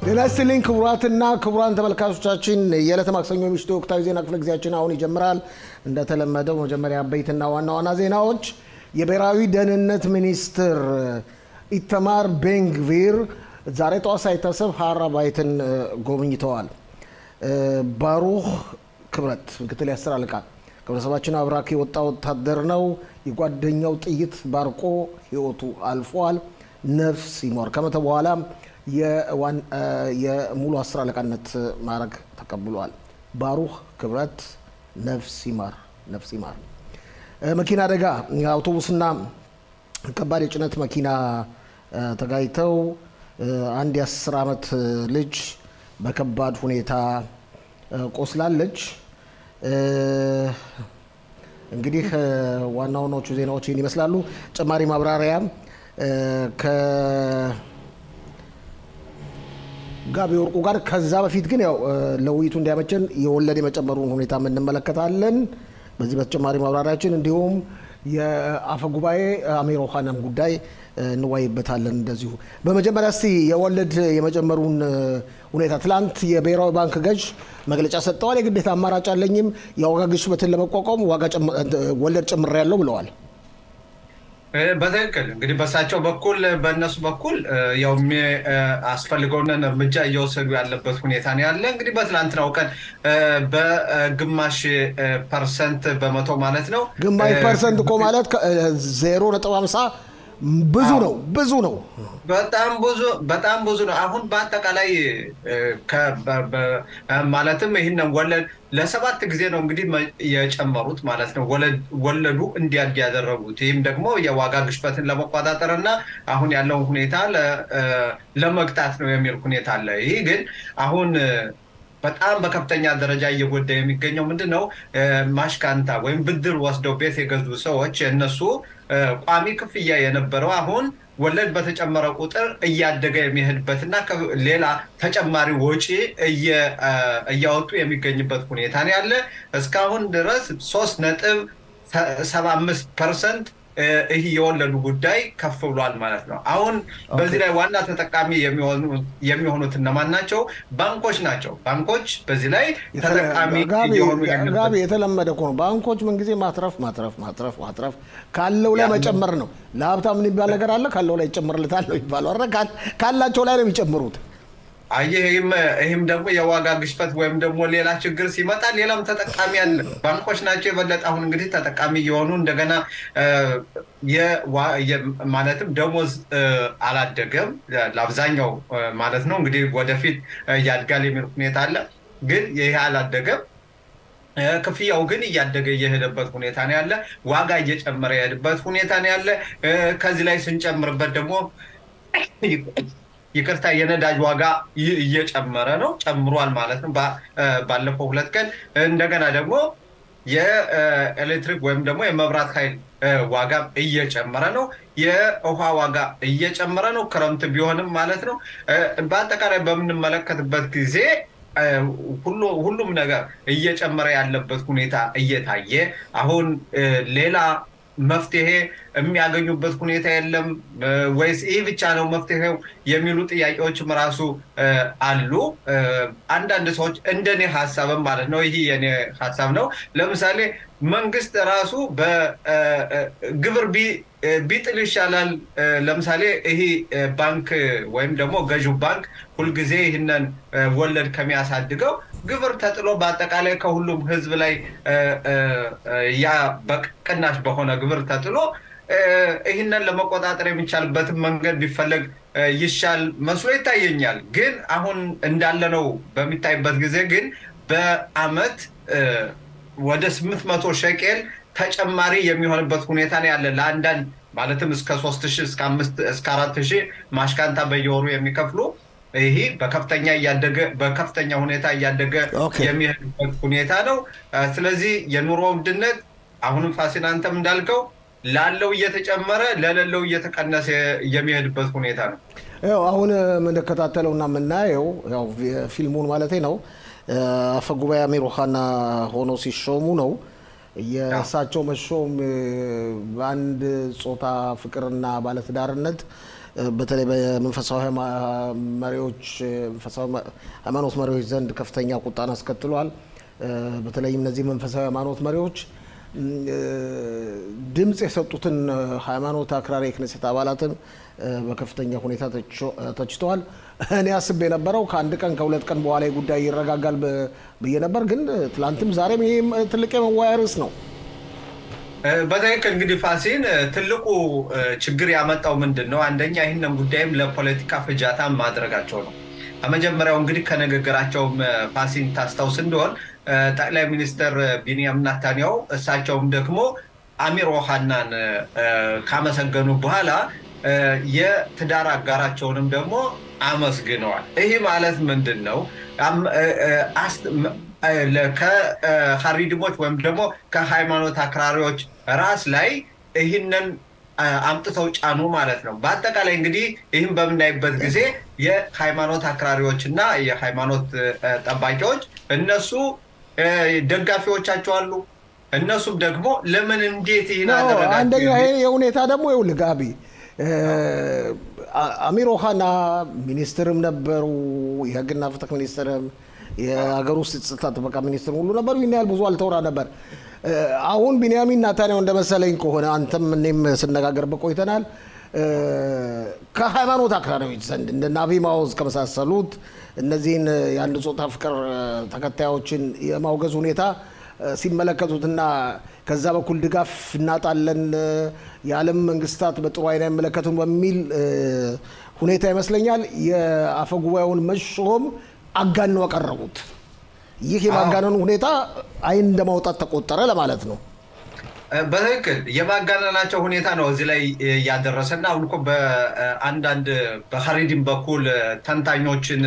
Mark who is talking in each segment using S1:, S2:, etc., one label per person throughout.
S1: ጤና ይስጥልኝ ክቡራትና ክቡራን ተመልካቾቻችን የዕለተ ማክሰኞ ምሽቱ ወቅታዊ ዜና ክፍለ ጊዜያችን አሁን ይጀምራል። እንደተለመደው መጀመሪያ አበይትና ዋና ዋና ዜናዎች። የብሔራዊ ደህንነት ሚኒስትር ኢተማር ቤንግቪር ዛሬ ጠዋት ሳይታሰብ ሀራባይትን ጎብኝተዋል። ባሩህ ክብረት ምክትል የአስር አለቃ ከቤተሰባችን አብራክ የወጣ ወታደር ነው። የጓደኛው ጥይት ባርቆ ህይወቱ አልፏል። ነፍስ ይሞር ከመተ በኋላ የሙሉ አስር አለቃነት ማዕረግ ተቀብሏል። ባሩህ ክብረት ነፍስ ይማር፣ ነፍስ ይማር። መኪና አደጋ አውቶቡስና ከባድ የጭነት መኪና ተጋጭተው አንድ የአስር ዓመት ልጅ በከባድ ሁኔታ ቆስላለች። እንግዲህ ዋና ዋናዎቹ ዜናዎች ይህን ይመስላሉ። ተጨማሪ ማብራሪያ ጋቢ ወርቁ ጋር ከዛ በፊት ግን ያው ለውይይቱ እንዲያመቸን የወለድ የመጨመሩን ሁኔታ እንመለከታለን። በዚህ በተጨማሪ ማብራሪያችን እንዲሁም የአፈ ጉባኤ አሚር ኦሃናም ጉዳይ እንወያይበታለን። እንደዚሁ በመጀመሪያ እስቲ የወለድ የመጨመሩን ሁኔታ ትላንት የብሔራዊ ባንክ ገዥ መግለጫ ሰጥተዋል። የግዴታ አማራጭ አለኝም የዋጋ ግሽበትን ለመቋቋም ዋጋ ወለድ ጨምሬያለሁ ብለዋል።
S2: በትክክል እንግዲህ በእሳቸው በኩል በእነሱ በኩል ያው አስፈልገውን እርምጃ እየወሰዱ ያለበት ሁኔታ ነው ያለ። እንግዲህ በትላንትናው ቀን በግማሽ ፐርሰንት በመቶ ማለት ነው።
S1: ግማሽ ፐርሰንት እኮ ማለት ዜሮ ነጥብ ሃምሳ ብዙ ነው ብዙ ነው
S2: በጣም ብዙ በጣም ብዙ ነው። አሁን በአጠቃላይ ማለትም ይህንን ወለድ ለሰባት ጊዜ ነው እንግዲህ የጨመሩት ማለት ነው። ወለዱ እንዲያድግ ያደረጉት ይህም ደግሞ የዋጋ ግሽበትን ለመቆጣጠር እና አሁን ያለውን ሁኔታ ለመግታት ነው የሚል ሁኔታ አለ። ይህ ግን አሁን በጣም በከፍተኛ ደረጃ እየጎዳ የሚገኘው ምንድን ነው? ማሽካንታ ወይም ብድር ወስደው ቤት የገዙ ሰዎች እነሱ ቋሚ ክፍያ የነበረው አሁን ወለድ በተጨመረ ቁጥር እያደገ የሚሄድበትና ሌላ ተጨማሪ ወጪ እያወጡ የሚገኝበት ሁኔታ ነው ያለ። እስካሁን ድረስ ሶስት ነጥብ ሰባ አምስት ፐርሰንት ይህ የወለዱ ጉዳይ ከፍ ብሏል ማለት ነው። አሁን በዚህ ላይ ዋና ተጠቃሚ የሚሆኑት እነማን ናቸው? ባንኮች ናቸው። ባንኮች በዚህ ላይ ተጠቃሚ
S1: ጋቢ የተለመደ እኮ ነው። ባንኮች ምንጊዜ ማትረፍ ማትረፍ ማትረፍ ማትረፍ ካለው ላይ መጨመር ነው። ለሀብታም የሚባል ነገር አለ፣ ካለው ላይ ይጨምርለታል ነው የሚባለው። ካላቸው ላይ ነው የሚጨምሩት።
S2: አየህ ይህም ደግሞ የዋጋ ግሽበት ወይም ደግሞ ሌላ ችግር ሲመጣ ሌላም ተጠቃሚ አለ። ባንኮች ናቸው የበለጠ አሁን እንግዲህ ተጠቃሚ እየሆኑ እንደገና ማለትም ደሞዝ አላደገም ለአብዛኛው ማለት ነው እንግዲህ ወደፊት ያድጋል የሚል ሁኔታ አለ። ግን ይህ አላደገም። ክፍያው ግን እያደገ እየሄደበት ሁኔታ ነው ያለ። ዋጋ እየጨመረ የሄድበት ሁኔታ ነው ያለ። ከዚህ ላይ ስንጨምርበት ደግሞ ይቅርታ የነዳጅ ዋጋ እየጨመረ ነው፣ ጨምሯል ማለት ነው ባለፈው ሁለት ቀን። እንደገና ደግሞ የኤሌክትሪክ ወይም ደግሞ የመብራት ኃይል ዋጋ እየጨመረ ነው። የውሃ ዋጋ እየጨመረ ነው፣ ክረምት ቢሆንም ማለት ነው። በአጠቃላይ በምንመለከትበት ጊዜ ሁሉም ነገር እየጨመረ ያለበት ሁኔታ እየታየ አሁን ሌላ መፍትሄ የሚያገኙበት ሁኔታ የለም ወይስ ይህ ብቻ ነው መፍትሄው የሚሉ ጥያቄዎችም ራሱ አሉ። አንዳንድ ሰዎች እንደኔ ሀሳብም ማለት ነው፣ ይህ የኔ ሀሳብ ነው። ለምሳሌ መንግስት ራሱ በግብር ቢጥል ይሻላል። ለምሳሌ ይህ ባንክ ወይም ደግሞ ገዢው ባንክ ሁልጊዜ ይህንን ወለድ ከሚያሳድገው ግብር ተጥሎ በአጠቃላይ ከሁሉም ህዝብ ላይ ያ በቅናሽ በሆነ ግብር ተጥሎ ይህንን ለመቆጣጠር የሚቻልበትን መንገድ ቢፈለግ ይሻል መስሎ ይታየኛል። ግን አሁን እንዳለነው በሚታይበት ጊዜ ግን በአመት ወደ ስምንት መቶ ሸቄል ተጨማሪ የሚሆንበት ሁኔታ ነው ያለ ለአንዳንድ ማለትም እስከ ሶስት ሺህ እስከ አምስት እስከ አራት ሺህ ማሽካንታ በየወሩ የሚከፍሉ ይህ በከፍተኛ እያደገ በከፍተኛ ሁኔታ እያደገ የሚሄድበት ሁኔታ ነው። ስለዚህ የኑሮ ውድነት አሁንም ፋሲል አንተም እንዳልከው ላለው እየተጨመረ ለሌለው እየተቀነሰ የሚሄድበት ሁኔታ ነው።
S1: ያው አሁን የምንከታተለው እና የምናየው ያው ፊልሙን ማለቴ ነው አፈ ጉባኤ አሚር ኦሃና ሆኖ ሲሾሙ ነው። የእሳቸው መሾም በአንድ ጾታ ፍቅርና ባለትዳርነት በተለይ በመንፈሳዊ መሪዎች መንፈሳዊ ሃይማኖት መሪዎች ዘንድ ከፍተኛ ቁጣን አስከትሏል። በተለይም እነዚህ መንፈሳዊ ሃይማኖት መሪዎች ድምፅ የሰጡትን ሃይማኖት አክራሪ የክነሴት አባላትን በከፍተኛ ሁኔታ ተችተዋል። እኔ አስቤ የነበረው ከአንድ ቀን ከሁለት ቀን በኋላ ጉዳይ ይረጋጋል ብዬ ነበር። ግን ትላንትም ዛሬም ይህ ትልቅ የመወያያ ርዕስ ነው።
S2: በትክክል እንግዲህ ፋሲን ትልቁ ችግር ያመጣው ምንድን ነው? አንደኛ ይህንን ጉዳይም ለፖለቲካ ፍጃታ ማድረጋቸው ነው። ከመጀመሪያው እንግዲህ ከንግግራቸውም ፋሲን ታስታውስ እንደሆን ጠቅላይ ሚኒስትር ቢንያም ናታንያው እሳቸውም ደግሞ አሚር ኦሃናን ካመሰገኑ በኋላ የትዳር አጋራቸውንም ደግሞ አመስግነዋል። ይህ ማለት ምንድን ነው? ከሀሪድሞች ወይም ደግሞ ከሃይማኖት አክራሪዎች ራስ ላይ ይህንን አምጥተው ጫኑ ማለት ነው። በአጠቃላይ እንግዲህ ይህም በምናይበት ጊዜ የሃይማኖት አክራሪዎች እና የሃይማኖት ጠባቂዎች እነሱ ደጋፊዎቻቸው አሉ። እነሱም ደግሞ ለምን እንዴት ይህን
S1: አንደኛ ይህ ሁኔታ ደግሞ ይኸውልህ ጋቢ አሚር ኦሃና ሚኒስትርም ነበሩ፣ የህግና ፍትህ ሚኒስትርም የሀገር ውስጥ ጸጥታ ጥበቃ ሚኒስትር ሁሉ ነበሩ። ይህን ያህል ብዙ አልተወራ ነበር። አሁን ቢንያሚን ናታንያሁ እንደመሰለኝ ከሆነ አንተም እኔም ስነጋገርበት ቆይተናል። ከሃይማኖት አክራሪዎች ዘንድ እንደ ናቪ ማውዝ ከመሳሰሉት እነዚህን የአንድ ጾታ ፍቅር ተከታዮችን የማውገዝ ሁኔታ ሲመለከቱትና ከዛ በኩል ድጋፍ እናጣለን፣ የዓለም መንግስታት በጥሩ አይን አይመለከቱም በሚል ሁኔታ ይመስለኛል የአፈ ጉባኤውን መሾም አጋነው ያቀረቡት። ይህ የማጋነኑ ሁኔታ አይን እንደማውጣት ተቆጠረ ለማለት ነው።
S2: በትክክል የማጋነናቸው ሁኔታ ነው እዚህ ላይ ያደረሰና አሁን እኮ በአንዳንድ በሀሪዲም በኩል ተንታኞችን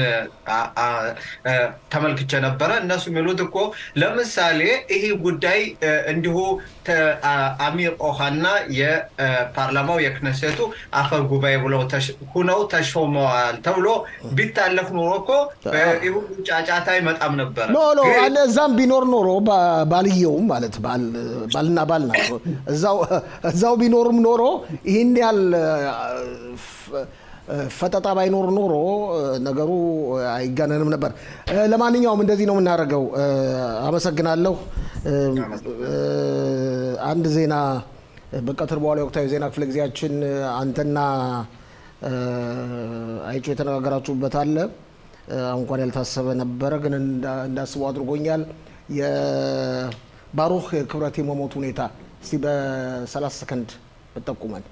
S2: ተመልክቼ ነበረ። እነሱ የሚሉት እኮ ለምሳሌ ይህ ጉዳይ እንዲሁ አሚር ኦሃና የፓርላማው የክነሴቱ አፈ ጉባኤ ብለው ሁነው ተሾመዋል ተብሎ ቢታለፍ ኖሮ እኮ ይህ ሁሉ ጫጫታ አይመጣም ነበር።
S1: ኖ ኖ እዛም ቢኖር ኖሮ ባልየውም ማለት ባልና ባል ናቸው። እዛው ቢኖርም ኖሮ ይህን ያህል ፈጠጣ ባይኖር ኖሮ ነገሩ አይጋነንም ነበር። ለማንኛውም እንደዚህ ነው የምናደርገው። አመሰግናለሁ። አንድ ዜና በቀትር በኋላ የወቅታዊ ዜና ክፍለ ጊዜያችን አንተና አይጮ የተነጋገራችሁበት አለ። እንኳን ያልታሰበ ነበረ፣ ግን እንዳስበው አድርጎኛል። የባሩክ ክብረት የመሞት ሁኔታ እስቲ በ30 ሰከንድ ብጠቁመን።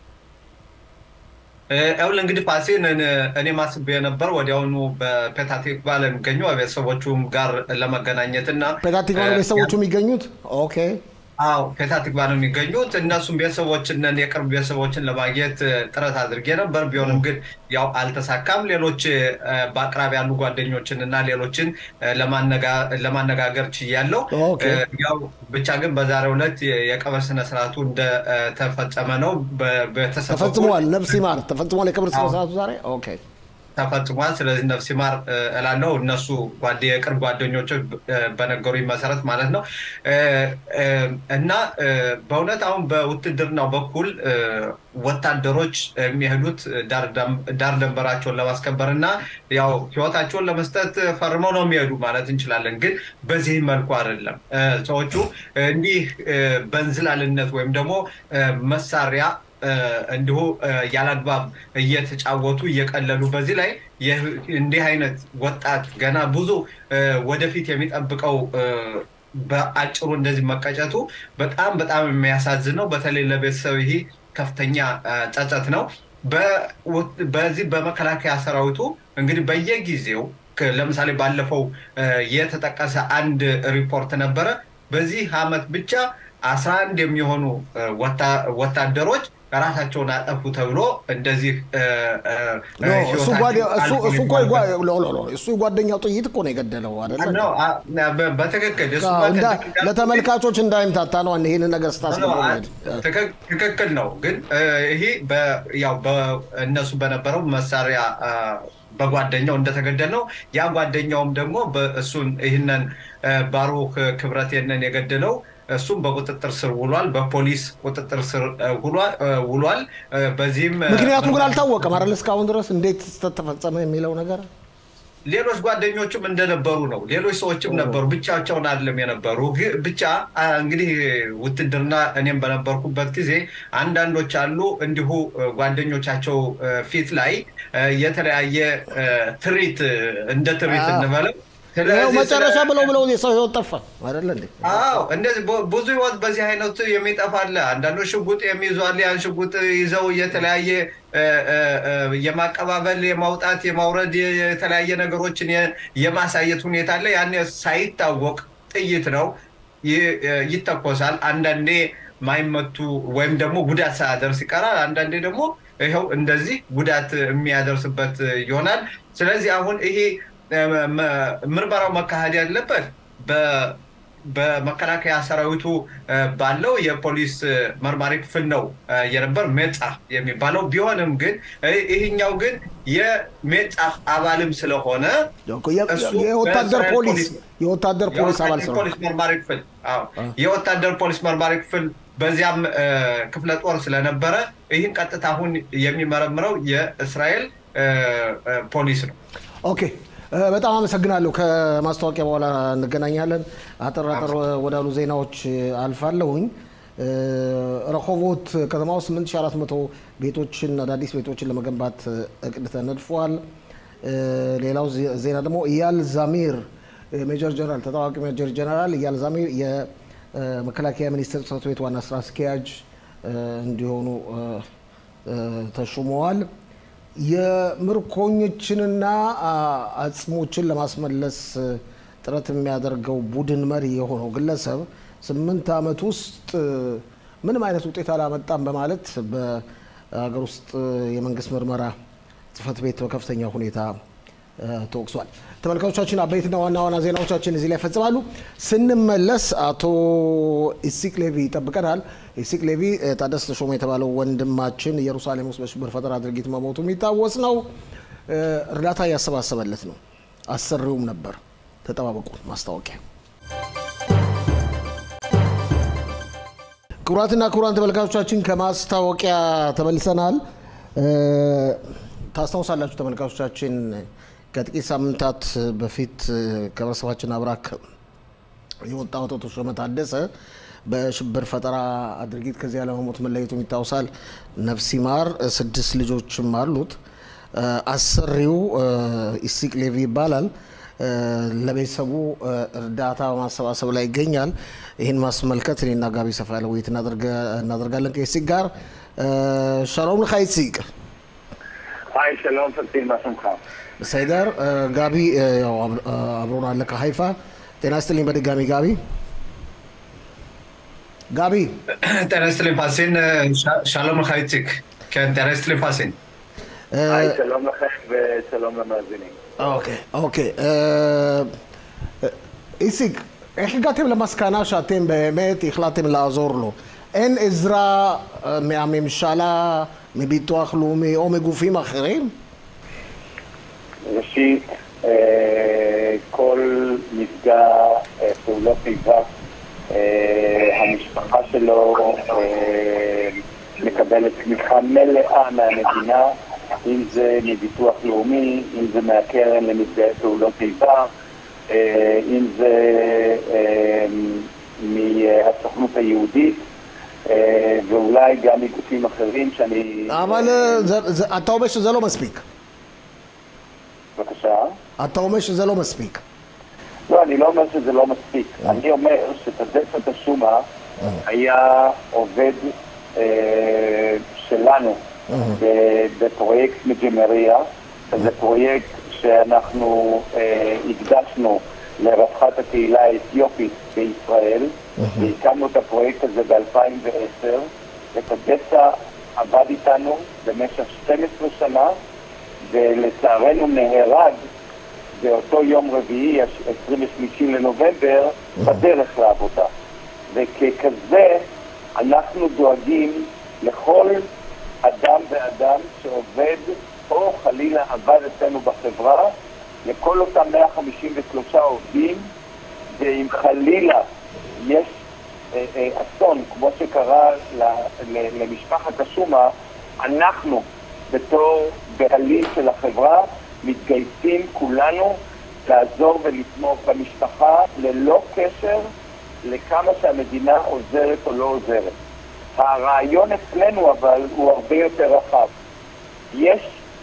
S2: ያውል እንግዲህ ፋሲን እኔ ማስብ የነበር ወዲያውኑ በፔታቲክቫ ለሚገኙ ቤተሰቦቹም ጋር ለመገናኘት እና
S1: ፔታቲክቫ ቤተሰቦቹ የሚገኙት ኦኬ
S2: አዎ ፔታቲክቫ ነው የሚገኙት። እነሱም ቤተሰቦችን የቅርብ ቤተሰቦችን ለማግኘት ጥረት አድርጌ ነበር። ቢሆንም ግን ያው አልተሳካም። ሌሎች በአቅራቢ ያሉ ጓደኞችን እና ሌሎችን ለማነጋገር ችያለሁ። ያው ብቻ ግን በዛሬው ዕለት የቀብር ስነስርዓቱ እንደተፈጸመ ነው።
S1: ተፈጽሟል። ነፍስ ይማር ተፈጽሟል። የቀብር ስነስርዓቱ ዛሬ ኦኬ
S2: ተፈጽሟል። ስለዚህ ነፍስ ይማር እላለሁ። እነሱ የቅርብ ጓደኞች በነገሩኝ መሰረት ማለት ነው። እና በእውነት አሁን በውትድርናው በኩል ወታደሮች የሚሄዱት ዳር ደንበራቸውን ለማስከበር እና ያው ህይወታቸውን ለመስጠት ፈርመው ነው የሚሄዱ ማለት እንችላለን። ግን በዚህ መልኩ አይደለም። ሰዎቹ እንዲህ በእንዝላልነት ወይም ደግሞ መሳሪያ እንዲሁ ያላግባብ እየተጫወቱ እየቀለሉ በዚህ ላይ እንዲህ አይነት ወጣት ገና ብዙ ወደፊት የሚጠብቀው በአጭሩ እንደዚህ መቀጨቱ በጣም በጣም የሚያሳዝን ነው። በተለይ ለቤተሰብ ይሄ ከፍተኛ ጸጸት ነው። በዚህ በመከላከያ ሰራዊቱ እንግዲህ በየጊዜው ለምሳሌ ባለፈው የተጠቀሰ አንድ ሪፖርት ነበረ። በዚህ አመት ብቻ አስራ አንድ የሚሆኑ ወታደሮች ራሳቸውን አጠፉ ተብሎ እንደዚህ
S1: እሱ የጓደኛው ጥይት እኮ ነው የገደለው አይደለ?
S2: በትክክል
S1: ለተመልካቾች እንዳይምታታ ነው ይህን ነገር ስታስገባል።
S2: ትክክል ነው። ግን ይሄ ያው እነሱ በነበረው መሳሪያ በጓደኛው እንደተገደል ነው። ያ ጓደኛውም ደግሞ እሱን ይህንን ባሩክ ክብረት የነን የገደለው እሱም በቁጥጥር ስር ውሏል። በፖሊስ ቁጥጥር ስር ውሏል። በዚህም
S1: ምክንያቱ ግን አልታወቀም አይደል? እስካሁን ድረስ እንዴት ተፈጸመ የሚለው ነገር
S2: ሌሎች ጓደኞቹም እንደነበሩ ነው። ሌሎች ሰዎችም ነበሩ፣ ብቻቸውን አይደለም የነበሩ። ብቻ እንግዲህ ውትድርና እኔም በነበርኩበት ጊዜ አንዳንዶች አሉ እንዲሁ ጓደኞቻቸው ፊት ላይ የተለያየ ትርኢት እንደ ትርኢት እንበለው
S1: መጨረሻ ብለው ብለው የሰው ህይወት ጠፋ አይደለ እንዴ?
S2: አዎ እንደዚህ ብዙ ህይወት በዚህ አይነቱ የሚጠፋ አለ። አንዳንዶች ሽጉጥ የሚይዙ አለ። ያን ሽጉጥ ይዘው የተለያየ የማቀባበል፣ የማውጣት፣ የማውረድ የተለያየ ነገሮችን የማሳየት ሁኔታ አለ። ያን ሳይታወቅ ጥይት ነው ይተኮሳል። አንዳንዴ ማይመቱ ወይም ደግሞ ጉዳት ሳያደርስ ይቀራል። አንዳንዴ ደግሞ ይኸው እንደዚህ ጉዳት የሚያደርስበት ይሆናል። ስለዚህ አሁን ይሄ ምርመራው መካሄድ ያለበት በመከላከያ ሰራዊቱ ባለው የፖሊስ መርማሪ ክፍል ነው የነበር ሜጻ የሚባለው ቢሆንም ግን ይህኛው ግን የሜጻ አባልም ስለሆነ
S1: የወታደር ፖሊስ የወታደር ፖሊስ አባል
S2: ፖሊስ መርማሪ ክፍል የወታደር ፖሊስ መርማሪ ክፍል በዚያም ክፍለ ጦር ስለነበረ ይህን ቀጥታ አሁን የሚመረምረው የእስራኤል ፖሊስ ነው።
S1: ኦኬ በጣም አመሰግናለሁ። ከማስታወቂያ በኋላ እንገናኛለን። አጠር አጠር ወዳሉ ዜናዎች አልፋለሁኝ። ረሆቦት ከተማ ውስጥ 8400 ቤቶችን አዳዲስ ቤቶችን ለመገንባት እቅድ ተነድፏል። ሌላው ዜና ደግሞ እያል ዛሚር ሜጀር ጀነራል ተታዋቂ ሜጀር ጀነራል እያል ዛሚር የመከላከያ ሚኒስቴር ጽሕፈት ቤት ዋና ስራ አስኪያጅ እንዲሆኑ ተሹመዋል። የምርኮኞችንና አጽሞችን ለማስመለስ ጥረት የሚያደርገው ቡድን መሪ የሆነው ግለሰብ ስምንት ዓመት ውስጥ ምንም አይነት ውጤት አላመጣም በማለት በሀገር ውስጥ የመንግስት ምርመራ ጽሕፈት ቤት በከፍተኛ ሁኔታ ተወቅሷል። ተመልካቾቻችን አበይትና ዋና ዋና ዜናዎቻችን እዚህ ላይ ይፈጽማሉ። ስንመለስ አቶ ኢሲቅ ሌቪ ይጠብቀናል። ኢሲቅ ሌቪ ታደሰ ተሾመ የተባለው ወንድማችን ኢየሩሳሌም ውስጥ በሽብር ፈጠራ ድርጊት መሞቱ የሚታወስ ነው። እርዳታ እያሰባሰበለት ነው። አሰሪውም ነበር። ተጠባበቁ። ማስታወቂያ ክቡራትና ክቡራን ተመልካቾቻችን ከማስታወቂያ ተመልሰናል። ታስታውሳላችሁ ተመልካቾቻችን ከጥቂት ሳምንታት በፊት ከህብረተሰባችን አብራክ የወጣው አቶ ተሾመ ታደሰ በሽብር ፈጠራ ድርጊት ከዚህ ዓለም በሞት መለየቱ ይታወሳል። ነፍስ ይማር። ስድስት ልጆችም አሉት። አሰሪው ኢሲቅ ሌቪ ይባላል። ለቤተሰቡ እርዳታ በማሰባሰብ ላይ ይገኛል። ይህን ማስመልከት እኔና ጋቢ ሰፋ ያለ ውይይት እናደርጋለን ከኢሲቅ ጋር። ሻሎም לך ኢሲቅ።
S3: היי, שלום פלטין, מה שלומך?
S1: בסדר. גבי አብሮን አለ ከሀይፋ። ጤና ይስጥልኝ በድጋሚ ጋቢ። ጋቢ
S2: ጤና ይስጥልኝ ፋሲን። שלום לך איציק. כן, ጤና ይስጥልኝ ፋሲን።
S3: היי, שלום לכם ושלום למאזינים.
S1: אוקיי, אוקיי. איציק, איך הגעתם למסקנה שאתם באמת החלטתם לעזור לו? אין עזרה מהממשלה, מביטוח לאומי או מגופים אחרים?
S3: ראשית, כל נפגע פעולות איבה, המשפחה שלו מקבלת תמיכה מלאה מהמדינה, אם זה מביטוח לאומי, אם זה מהקרן לנפגעי פעולות איבה, אם זה מהסוכנות היהודית. ואולי גם מגופים אחרים שאני...
S1: אבל זה, זה, אתה אומר שזה לא מספיק.
S3: בבקשה?
S1: אתה אומר שזה לא מספיק.
S3: לא, אני לא אומר שזה לא מספיק. אני אומר שתדפת השומה היה עובד אה, שלנו בפרויקט מג'מריה, שזה פרויקט שאנחנו אה, הקדשנו לרווחת הקהילה האתיופית בישראל, והקמנו את הפרויקט הזה ב-2010, וקדסה עבד איתנו במשך 12 שנה, ולצערנו נהרג באותו יום רביעי, 23 לנובמבר, בדרך לעבודה. וככזה אנחנו דואגים לכל אדם ואדם שעובד או חלילה עבד אצלנו בחברה, לכל אותם 153 עובדים, ואם חלילה יש אסון כמו שקרה למשפחת השומה, אנחנו בתור בעלים של החברה מתגייסים כולנו לעזור ולתמוך במשפחה ללא קשר לכמה שהמדינה עוזרת או לא עוזרת. הרעיון אצלנו אבל הוא הרבה יותר רחב. יש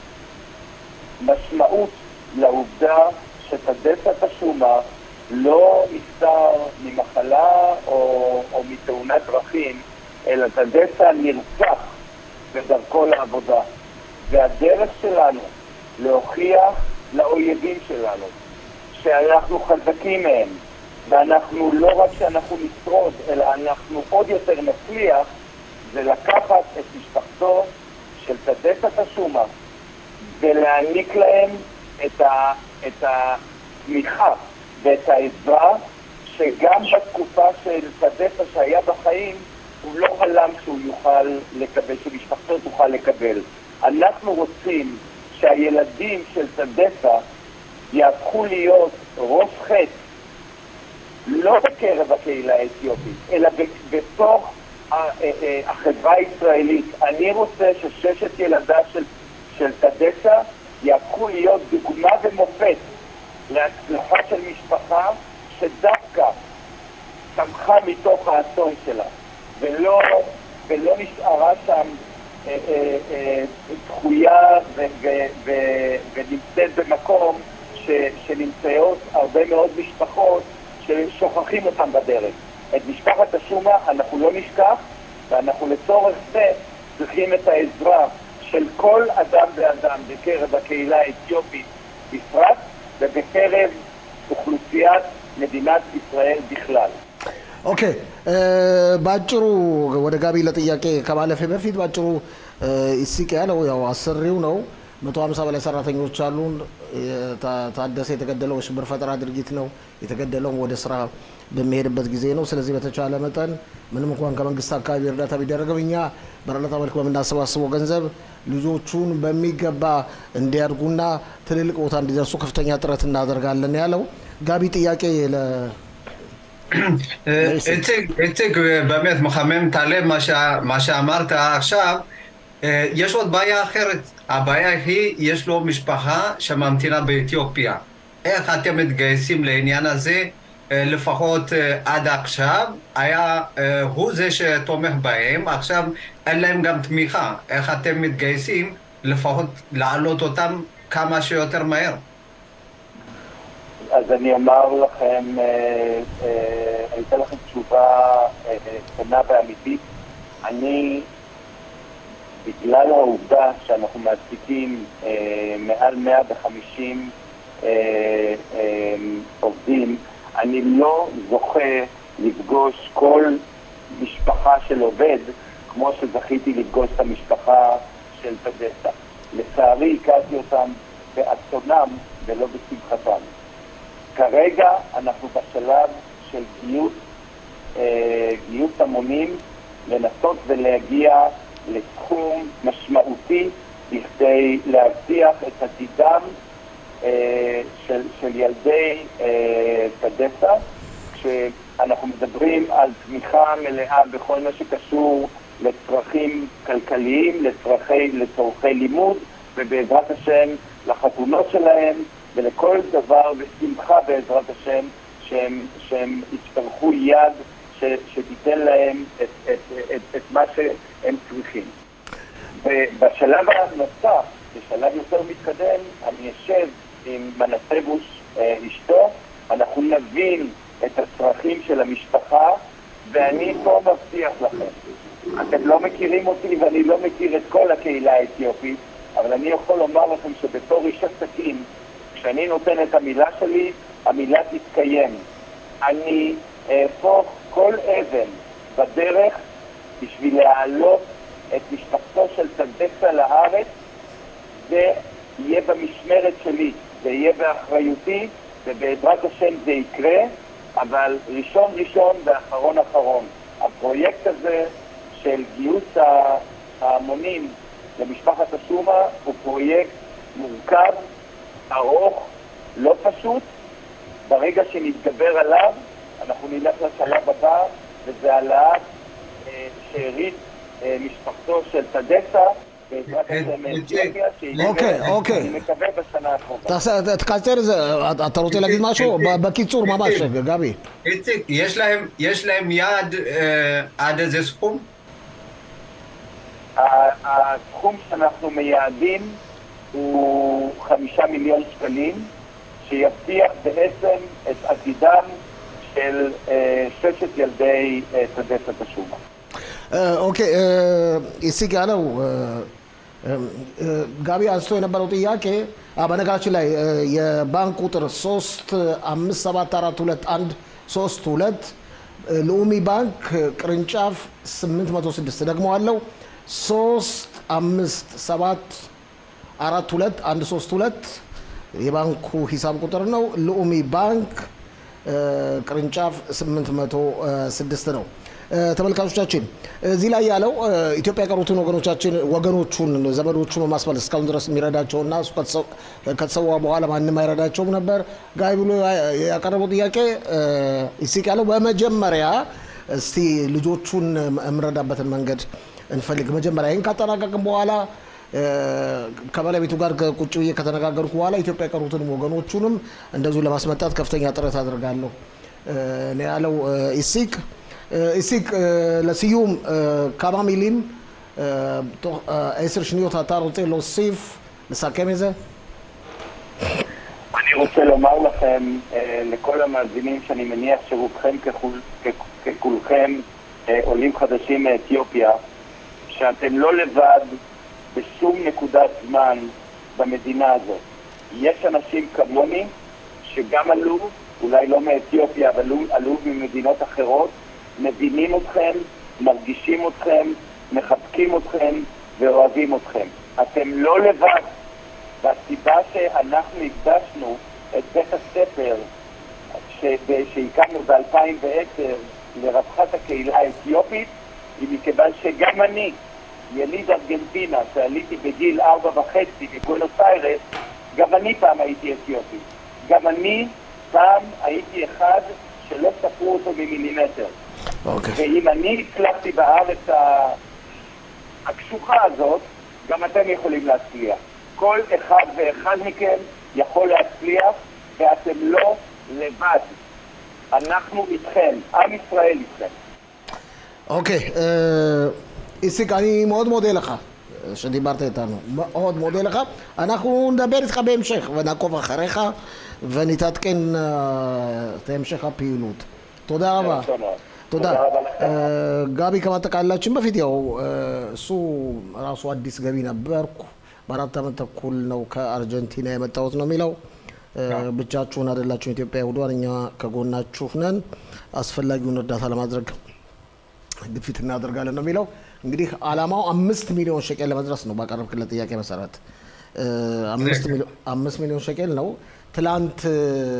S3: משמעות לעובדה שטדסת השומה לא נפטר ממחלה או, או מתאונת דרכים, אלא טדסה נרצח בדרכו לעבודה. והדרך שלנו להוכיח לאויבים שלנו שאנחנו חזקים מהם, ואנחנו לא רק שאנחנו נשרוד, אלא אנחנו עוד יותר נצליח, זה לקחת את משפחתו של טדסת השומה ולהעניק להם את, ה, את התמיכה ואת העזרה שגם בתקופה של טדסה שהיה בחיים הוא לא חלם שהוא יוכל לקבל, שמשפחתו תוכל לקבל. אנחנו רוצים שהילדים של טדסה יהפכו להיות ראש חטא לא בקרב הקהילה האתיופית, אלא בתוך החברה הישראלית. אני רוצה שששת ילדיו של, של טדסה יהפכו להיות דוגמה ומופת להצלחה של משפחה שדווקא צמחה מתוך האסון שלה, ולא, ולא נשארה שם אה, אה, אה, דחויה ונמצאת במקום ש, שנמצאות הרבה מאוד משפחות ששוכחים אותם בדרך. את משפחת השומה אנחנו לא נשכח, ואנחנו לצורך זה צריכים את העזרה של כל אדם ואדם בקרב הקהילה האתיופית בפרט, ובקרב אוכלוסיית מדינת ישראל בכלל.
S1: ኦኬ ባጭሩ ወደ ጋቢ ለጥያቄ ከማለፌ በፊት ባጭሩ ኢሲቅ ያለው ያው አሰሪው ነው። መቶ ሀምሳ በላይ ሰራተኞች አሉን። ታደሰ የተገደለው የሽብር ፈጠራ ድርጊት ነው። የተገደለውም ወደ ስራ በሚሄድበት ጊዜ ነው። ስለዚህ በተቻለ መጠን ምንም እንኳን ከመንግስት አካባቢ እርዳታ ቢደረግም እኛ በእርዳታ መልክ በምናሰባስበው ገንዘብ ልጆቹን በሚገባ እንዲያድጉና ትልልቅ ቦታ እንዲደርሱ ከፍተኛ ጥረት እናደርጋለን ያለው ጋቢ ጥያቄ ለ
S2: איציק, באמת מחמם את הלב מה שאמרת עכשיו. יש עוד בעיה אחרת. הבעיה היא, יש לו משפחה שממתינה באתיופיה. איך אתם מתגייסים לעניין הזה? לפחות עד עכשיו, היה הוא זה שתומך בהם, עכשיו אין להם גם תמיכה. איך אתם מתגייסים לפחות להעלות אותם כמה שיותר מהר?
S3: אז אני אומר לכם, אני אתן לכם תשובה קטנה ואמיתית. אני, בגלל העובדה שאנחנו מעסיקים מעל 150 עובדים, אני לא זוכה לפגוש כל משפחה של עובד כמו שזכיתי לפגוש את המשפחה של פדסה. לצערי הכרתי אותם באסונם ולא בשמחתם. כרגע אנחנו בשלב של גיוס, אה, גיוס המונים, לנסות ולהגיע לסכום משמעותי בכדי להבטיח את עתידם אה, של, של ילדי אה, פדסה, כשאנחנו מדברים על תמיכה מלאה בכל מה שקשור לצרכים כלכליים, לצרכי, לצורכי לימוד, ובעזרת השם לחתונות שלהם, ולכל דבר בשמחה בעזרת השם שהם, שהם יצטרכו יד ש, שתיתן להם את, את, את, את מה שהם צריכים. ובשלב הנוסף, בשלב יותר מתקדם, אני אשב עם מנסבוש אה, אשתו, אנחנו נבין את הצרכים של המשפחה, ואני פה מבטיח לכם, אתם לא מכירים אותי ואני לא מכיר את כל הקהילה האתיופית, אבל אני יכול לומר לכם שבתור איש עסקים, כשאני נותן את המילה שלי, המילה תתקיים. אני אהפוך כל אבן בדרך בשביל להעלות את משפחתו של טדסה לארץ, זה יהיה במשמרת שלי, זה יהיה באחריותי, ובעזרת השם זה יקרה, אבל ראשון ראשון ואחרון אחרון. הפרויקט הזה של גיוס ההמונים למשפחת השומה הוא פרויקט מורכב, ארוך, לא פשוט. ברגע שנתגבר עליו, אנחנו נלך לשלב הבא, וזה העלאת אה, שארית אה, משפחתו של טדסה, בעזרת
S2: אה,
S3: השם
S2: אה,
S3: מאתיופיה, שהיא
S1: אוקיי,
S3: תהיה,
S1: אוקיי.
S3: אני מקווה בשנה הקרובה.
S1: תעשה- תקצר את זה, אתה רוצה להגיד משהו? ב- בקיצור ממש, גבי.
S2: איציק, יש להם, יש להם יעד אה, עד איזה סכום?
S3: ה- הסכום שאנחנו מייעדים הוא חמישה מיליון שקלים, שיבטיח בעצם את עתידם של אה, ששת ילדי אה, טדסה תשומה.
S1: ኦኬ ኢሲክ ያለው ጋቢ አንስቶ የነበረው ጥያቄ አ፣ በነገራችን ላይ እ፣ የባንክ ቁጥር 3 5 7 4 2 1 3 2 ልኡሚ ባንክ ቅርንጫፍ 806 ደግሞ አለው 3 5 7 አራት ሁለት አንድ ሶስት ሁለት የባንኩ ሂሳብ ቁጥር ነው። ልኡሚ ባንክ እ፣ ቅርንጫፍ 806 ነው። እ፣ ተመልካቾቻችን እዚህ ላይ ያለው እ፣ ኢትዮጵያ የቀሩትን ወገኖቻችን ወገኖቹን ዘመዶቹን በማስመለስ እስካሁን ድረስ የሚረዳቸውና እሱ ከተሰው- ከተሰዋ በኋላ ማንም አይረዳቸውም ነበር ጋይ ብሎ ያ- ያቀረበው ጥያቄ እ፣ ይስቅ ያለው በመጀመሪያ እስቲ ልጆቹን የምንረዳበትን መንገድ እንፈልግ። መጀመሪያ ይህን ካጠናቀቅም በኋላ እ፣ ከባለቤቱ ጋር ቁጭ ብዬ ከተነጋገርኩ በኋላ ኢትዮጵያ የቀሩትንም ወገኖቹንም እንደዚሁ ለማስመጣት ከፍተኛ ጥረት አድርጋለሁ እ፣ ነው ያለው እ፣ ኢሲቅ እ፣ ኢሲቅ እ፣ ለሲዩም እ፣ כמה מילים እ፣ תוך እ, עשר שניות אתה רוצה להוסיף, לסכם את זה?
S3: אני רוצה לומר לכם, אה, לכל המאזינים, שאני מניח שרובכם ככול- כ- ככולכם אה, עולים חדשים מאתיופיה, שאתם לא לבד בשום נקודת זמן במדינה הזאת. יש אנשים כמוני שגם עלו, אולי לא מאתיופיה, אבל עלו, עלו ממדינות אחרות, מבינים אתכם, מרגישים אתכם, מחבקים אתכם ואוהבים אתכם. אתם לא לבד. והסיבה שאנחנו הקדשנו את בית הספר שב- שהקמנו ב-2010 לרווחת הקהילה האתיופית היא מכיוון שגם אני, יליד ארגנטינה, שעליתי בגיל ארבע וחצי מבואנוס איירס, גם אני פעם הייתי אתיופי. גם אני פעם הייתי אחד שלא ספרו אותו ממילימטר.
S1: אוקיי.
S3: ואם אני הצלחתי בארץ ה- הקשוחה הזאת, גם אתם יכולים להצליח. כל אחד ואחד מכם יכול להצליח, ואתם לא לבד. אנחנו איתכם, עם ישראל איתכם.
S1: אוקיי, אה, איציק, אני מאוד מודה לך אה, שדיברת איתנו. מאוד מודה לך. אנחנו נדבר איתך בהמשך ונעקוב אחריך ונתעדכן אה, את המשך הפעילות. תודה רבה.
S3: טוב מאוד.
S1: תודה.
S3: תודה רבה לכם.
S1: אה, ጋቢ ከማጠቃላችን በፊት ያው እ፣ እሱ ራሱ አዲስ ገቢ ነበርኩ በአራት ዓመት ተኩል ነው ከአርጀንቲና የመጣሁት ነው የሚለው እ፣ ብቻችሁን አይደላችሁም ኢትዮጵያ ይሁዷን እኛ ከጎናችሁ ነን አስፈላጊውን እርዳታ ለማድረግ ግፊት እናደርጋለን ነው የሚለው እንግዲህ አላማው አምስት ሚሊዮን ሸቄል ለመድረስ ነው ባቀረብክለት ጥያቄ መሰረት እ፣ አምስት ሚሊዮን- አምስት ሚሊዮን ሸቄል ነው ትላንት እ፣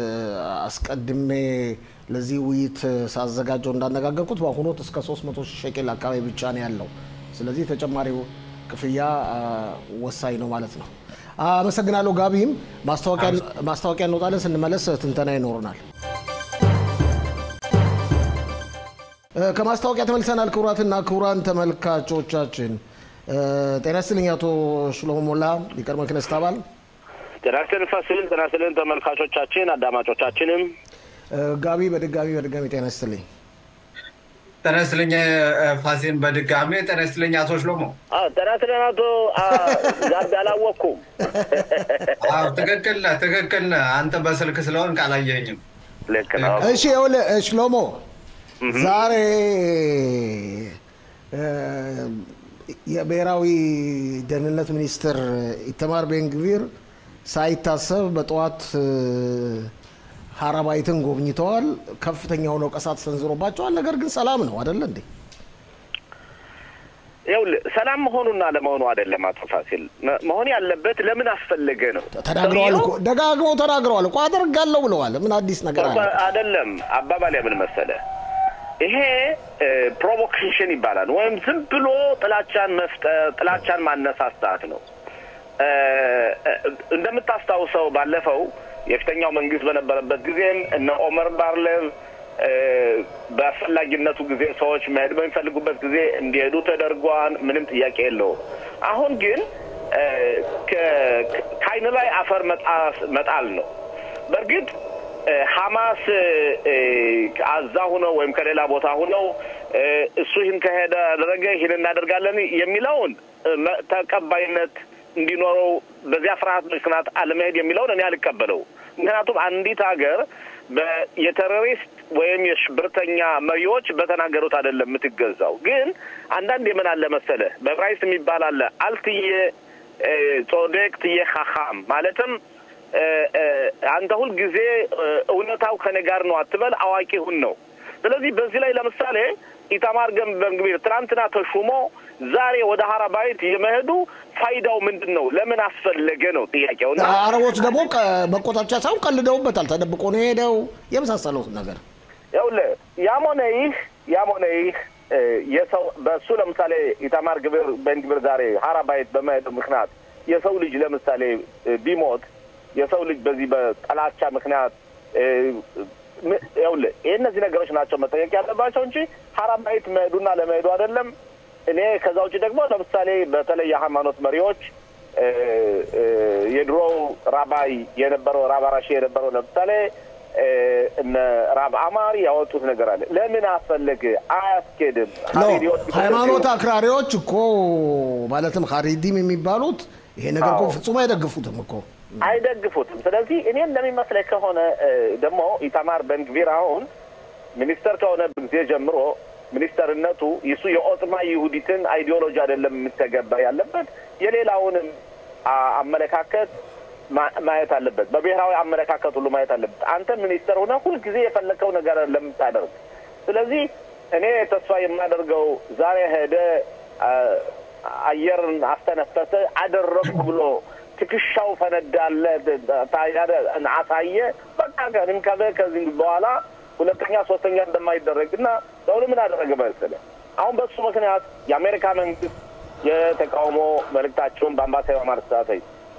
S1: አስቀድሜ ለዚህ ውይይት ሳዘጋጀው እንዳነጋገርኩት በአሁኑ ወቅት እስከ 300 ሺህ ሸቄል አካባቢ ብቻ ነው ያለው ስለዚህ ተጨማሪው ክፍያ አ፣ ወሳኝ ነው ማለት ነው አመሰግናለሁ ጋቢም ማስታወቂያ- ማስታወቂያ እንወጣለን ስንመለስ ትንተና ይኖረናል እ፣ ከማስታወቂያ ተመልሰናል። ክቡራትና ክቡራን ተመልካቾቻችን እ፣ ጤና ይስጥልኝ። አቶ ሽሎሞ ሞላ የቀድሞ ክነስት አባል
S4: ጤና ይስጥልን ፋሲል፣ ጤና ይስጥልን ተመልካቾቻችን፣ አዳማጮቻችንም
S1: እ፣ ጋቢ በድጋሚ በድጋሚ ጤና ይስጥልኝ።
S2: ጤና ይስጥልኝ እ፣ ፋሲን በድጋሜ ጤና ይስጥልኝ አቶ ሽሎሞ።
S4: አዎ፣ ጤና ይስጥልን አቶ አ፣ ጋቢ አላወቅኩም።
S2: አዎ ትክክል ነህ፣ ትክክል ነህ። አንተ በስልክ ስለሆንክ አላየኸኝም።
S4: ልክ ነው።
S1: እሺ ይኸውልህ እ፣ ሽሎሞ ዛሬ እ፣ የብሔራዊ ደህንነት ሚኒስትር ኢተማር ቤንግቪር ሳይታሰብ በጠዋት እ፣ ሀራባይትን ጎብኝተዋል። ከፍተኛ ሆነው ወቀሳ ተሰንዝሮባቸዋል። ነገር ግን ሰላም ነው አደለ እንዴ?
S4: ይኸውልህ ሰላም መሆኑና ለመሆኑ አይደለም አቶ ፋሲል፣ መ- መሆን ያለበት ለምን አስፈለገ ነው።
S1: ተናግረዋል እኮ
S4: ሰውየው
S1: ደጋግመው ተናግረዋል እኮ አደርጋለሁ ብለዋል። ምን አዲስ ነገር አለ?
S4: አይደለም አባባል ምን መሰለ ይሄ ፕሮቮኬሽን ይባላል ወይም ዝም ብሎ ጥላቻን መፍጠር ጥላቻን ማነሳሳት ነው እ፣ እ፣ እንደምታስታውሰው ባለፈው የፊተኛው መንግስት በነበረበት ጊዜም እነ ኦመር ባርሌቭ በአስፈላጊነቱ ጊዜ ሰዎች መሄድ በሚፈልጉበት ጊዜ እንዲሄዱ ተደርጓን ምንም ጥያቄ የለውም። አሁን ግን ከአይን ላይ አፈር መጣል ነው። በእርግጥ ሐማስ አዛ ሁነው ወይም ከሌላ ቦታ ሁነው እሱ ይህን ከሄደ አደረገ ይህን እናደርጋለን የሚለውን ተቀባይነት እንዲኖረው በዚያ ፍርሃት ምክንያት አለመሄድ የሚለውን እኔ አልቀበለው። ምክንያቱም አንዲት ሀገር የቴሮሪስት ወይም የሽብርተኛ መሪዎች በተናገሩት አይደለም የምትገዛው። ግን አንዳንድ የምን አለ መሰለህ በዕብራይስጥ የሚባል አለ አልትዬ ጾዴቅ ትዬ ሀኻም ማለትም አንተ ሁል ጊዜ እውነታው ከኔ ጋር ነው አትበል፣ አዋቂ ሁን ነው። ስለዚህ በዚህ ላይ ለምሳሌ ኢታማር በንግቢር ትናንትና ተሹሞ ዛሬ ወደ ሀራባይት የመሄዱ ፋይዳው ምንድን ነው? ለምን አስፈለገ ነው ጥያቄው። እና
S1: አረቦች ደግሞ መቆጣቻ ሳይሆን ቀልደውበታል። ተደብቆ ነው የሄደው የመሳሰለው ነገር
S4: ይኸውልህ፣ ያም ሆነ ይህ ያም ሆነ ይህ የሰው በእሱ ለምሳሌ ኢታማር ግብር በንግቢር ዛሬ ሀራባይት በመሄዱ ምክንያት የሰው ልጅ ለምሳሌ ቢሞት የሰው ልጅ በዚህ በጠላቻ ምክንያት ይኸውልህ ይህ እነዚህ ነገሮች ናቸው መጠየቅ ያለባቸው እንጂ ሀራባይት መሄዱና ለመሄዱ አይደለም። እኔ ከዛ ውጭ ደግሞ ለምሳሌ በተለይ የሃይማኖት መሪዎች የድሮው ራባይ የነበረው ራብ አራሺ የነበረው ለምሳሌ እነ ራብ አማር ያወጡት ነገር አለ። ለምን አስፈለገ? አያስኬድም።
S1: ሃይማኖት አክራሪዎች እኮ ማለትም ሀሪዲም የሚባሉት ይሄ ነገር እኮ ፍጹም አይደግፉትም እኮ
S4: አይደግፉትም። ስለዚህ እኔ እንደሚመስለኝ ከሆነ ደግሞ ኢታማር በንግቪር አሁን ሚኒስተር ከሆነ ጊዜ ጀምሮ ሚኒስተርነቱ ይሱ የኦጥማ ይሁዲትን አይዲዮሎጂ አይደለም የምተገበር ያለበት የሌላውንም አመለካከት ማየት አለበት። በብሔራዊ አመለካከት ሁሉ ማየት አለበት። አንተ ሚኒስተር ሆነ ሁልጊዜ የፈለከው ነገር ለምታደርግ ስለዚህ እኔ ተስፋ የማደርገው ዛሬ ሄደ አየርን አስተነፈሰ አደረግኩ ብሎ ትከሻው ፈነዳለ አሳየ። በቃ ከንም ከበ ከዚህ በኋላ ሁለተኛ ሶስተኛ እንደማይደረግ እና ሰውል ምን አደረገ መሰለህ? አሁን በሱ ምክንያት የአሜሪካ መንግስት የተቃውሞ መልእክታቸውን በአምባሳደር ማርሳተይ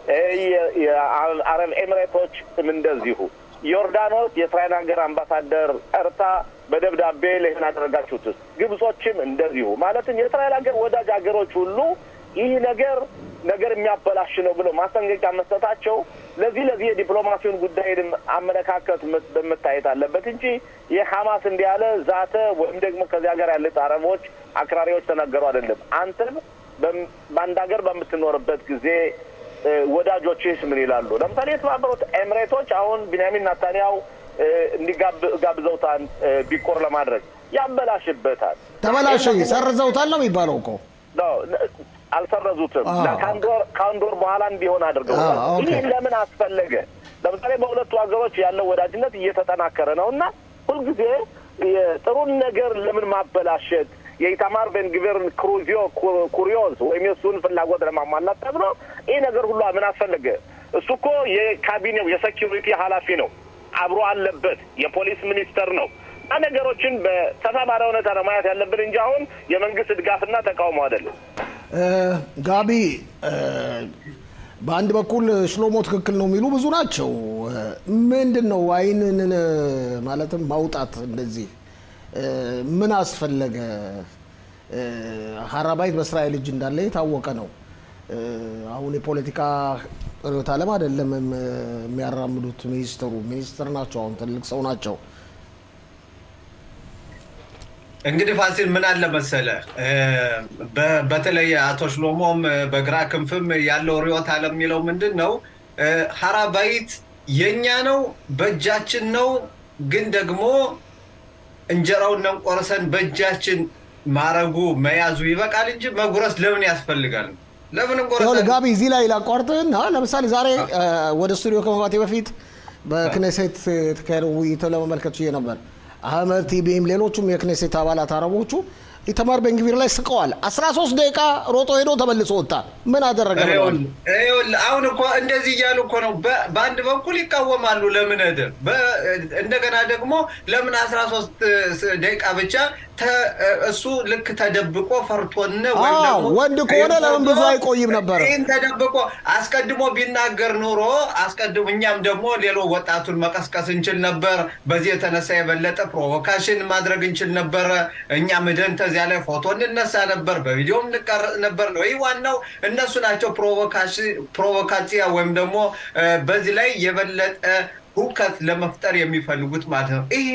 S4: የአረብ ኤሚሬቶች እንደዚሁ ዮርዳኖስ የእስራኤል ሀገር አምባሳደር ጠርታ በደብዳቤ ለይህን አደረጋችሁትስ ግብጾችም እንደዚሁ ማለትም የእስራኤል ሀገር ወዳጅ ሀገሮች ሁሉ ይህ ነገር ነገር የሚያበላሽ ነው ብለው ማስጠንቀቂያ መስጠታቸው ለዚህ ለዚህ የዲፕሎማሲውን ጉዳይ አመለካከት በመታየት አለበት እንጂ ይህ ሀማስ እንዲህ ያለ ዛተ ወይም ደግሞ ከዚህ ሀገር ያሉት አረቦች አክራሪዎች ተናገሩ አይደለም። አንተም በአንድ ሀገር በምትኖርበት ጊዜ ወዳጆችስ ምን ይላሉ? ለምሳሌ የተባበሩት ኤምሬቶች አሁን ቢንያሚን ናታንያው እንዲጋብዘውታል ቢኮር ለማድረግ ያበላሽበታል።
S1: ተበላሽ ሰርዘውታል ነው የሚባለው እኮ
S4: አልሰረዙትም። ከአንድ ወር በኋላ እንዲሆን አድርገውታል። ይህ ለምን አስፈለገ? ለምሳሌ በሁለቱ ሀገሮች ያለው ወዳጅነት እየተጠናከረ ነው እና ሁልጊዜ ጥሩን ነገር ለምን ማበላሸት የኢታማር ቤንግቪርን ክሩዚዮ ኩሪዮዝ ወይም የእሱን ፍላጎት ለማሟላት ተብሎ ይህ ነገር ሁሉ ምን አስፈለገ? እሱ እኮ የካቢኔው የሴኪሪቲ ኃላፊ ነው፣ አብሮ አለበት፣ የፖሊስ ሚኒስተር ነው። እና ነገሮችን በሰፋ ባለ ሁኔታ ነው ማየት ያለብን እንጂ አሁን የመንግስት ድጋፍና ተቃውሞ አይደለም።
S1: ጋቢ በአንድ በኩል ሽሎሞ ትክክል ነው የሚሉ ብዙ ናቸው። ምንድን ነው አይንን ማለትም ማውጣት እንደዚህ ምን አስፈለገ? ሀራባይት በእስራኤል እጅ እንዳለ የታወቀ ነው። አሁን የፖለቲካ ርዕዮተ ዓለም አይደለም የሚያራምዱት ሚኒስትሩ ሚኒስትር ናቸው። አሁን ትልቅ ሰው ናቸው።
S2: እንግዲህ ፋሲል ምን አለ መሰለ፣ በተለይ አቶ ሽሎሞም በግራ ክንፍም ያለው ርዕዮተ ዓለም የሚለው ምንድን ነው? ሀራባይት የኛ ነው፣ በእጃችን ነው። ግን ደግሞ እንጀራውን ቆርሰን በእጃችን ማረጉ መያዙ ይበቃል እንጂ መጉረስ ለምን ያስፈልጋል? ለምን እንቆረሰን?
S1: ጋቢ እዚህ ላይ ላቋርጥህና ለምሳሌ ዛሬ ወደ ስቱዲዮ ከመግባቴ በፊት በክኔሴት የተካሄደው ውይይት ለመመልከት ችዬ ነበር። አህመድ ቲቢም ሌሎቹም የክኔሴት አባላት አረቦቹ ኢተማር ቤንግቪር ላይ ስቀዋል። 13 ደቂቃ ሮጦ ሄዶ ተመልሶ ወጣ። ምን አደረገ? ብለዋል።
S2: ይኸውልህ አሁን እኮ እንደዚህ እያሉ እኮ ነው። በ- በአንድ በኩል ይቃወማሉ ለምን እድር፣ በ- እንደገና ደግሞ ለምን አስራ ሶስት ደቂቃ ብቻ ተ- እሱ ልክ ተደብቆ ፈርቶን ወይም
S1: አዎ፣
S2: ደግሞ
S1: ወንድ ከሆነ ለምን ብዙ አይቆይም ነበረ?
S2: ይህን ተደብቆ አስቀድሞ ቢናገር ኑሮ አስቀድሞ እኛም ደግሞ ሌሎ ወጣቱን መቀስቀስ እንችል ነበር። በዚህ የተነሳ የበለጠ ፕሮቮካሽን ማድረግ እንችል ነበረ። እኛም ሂደን ተዚያ ላይ ፎቶ እንነሳ ነበር፣ በቪዲዮም እንቀረጽ ነበር ነው። ይህ ዋናው እነሱ ናቸው ፕሮቮካሲያ ወይም ደግሞ እ፣ በዚህ ላይ የበለጠ ሁከት ለመፍጠር የሚፈልጉት ማለት ነው። ይሄ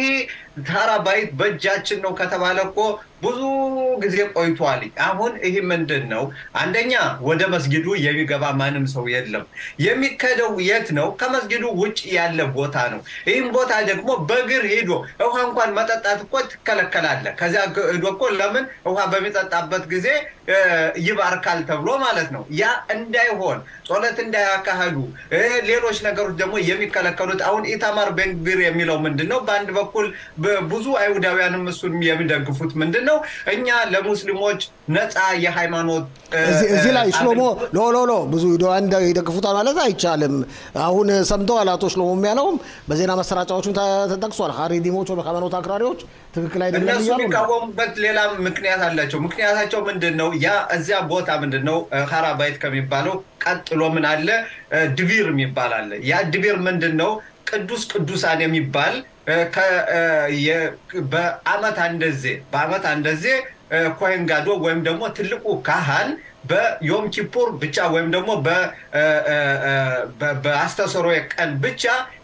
S2: ተራባይት በእጃችን ነው ከተባለ እኮ ብዙ ጊዜ ቆይቷል። አሁን ይህ ምንድን ነው? አንደኛ ወደ መስጊዱ የሚገባ ማንም ሰው የለም። የሚከደው የት ነው? ከመስጊዱ ውጭ ያለ ቦታ ነው። ይህም ቦታ ደግሞ በእግር ሄዶ ውሃ እንኳን መጠጣት እኮ ትከለከላለህ። ከዚያ ሄዶ እኮ ለምን ውሃ በሚጠጣበት ጊዜ እ፣ ይባርካል ተብሎ ማለት ነው። ያ እንዳይሆን ጸሎት እንዳያካሂዱ እ፣ ሌሎች ነገሮች ደግሞ የሚከለከሉት አሁን ኢታማር ቤንግቪር የሚለው ምንድን ነው? በአንድ በኩል በ- ብዙ አይሁዳውያንም እሱን የሚደግፉት ምንድን ነው? እኛ ለሙስሊሞች ነፃ የሃይማኖት እ፣
S1: እዚህ እዚህ ላይ
S2: እ፣
S1: ሽሎሞ ሎ ሎ ሎ ብዙ ሂደዋን ይደግፉታል ማለት አይቻልም። አሁን ሰምተዋል። አቶ ሽሎሞ የሚያለውም በዜና መሰራጫዎችም ተ- ተጠቅሷል። ሀሪዲሞች ወደ ሃይማኖት አክራሪዎች ትክክል አይደለም
S2: እነሱ
S1: እያሉ ነው።
S2: የሚቃወሙበት ሌላ ምክንያት አላቸው። ምክንያታቸው ምንድን ነው? ያ እዚያ ቦታ ምንድን ነው ሀራባይት ከሚባለው ቀጥሎ ምን አለ? እ፣ ድቢር የሚባል አለ። ያ ድቢር ምንድን ነው? ቅዱስ ቅዱሳን የሚባል እ፣ ከ- እ፣ የ- በአመት አንደዜ በአመት አንደዜ እ፣ ኮሄን ጋዶ ወይም ደግሞ ትልቁ ካህን በዮም ኪፑር ብቻ ወይም ደግሞ በ- እ፣ እ፣ እ፣ በ- በአስተሰሮ ቀን ብቻ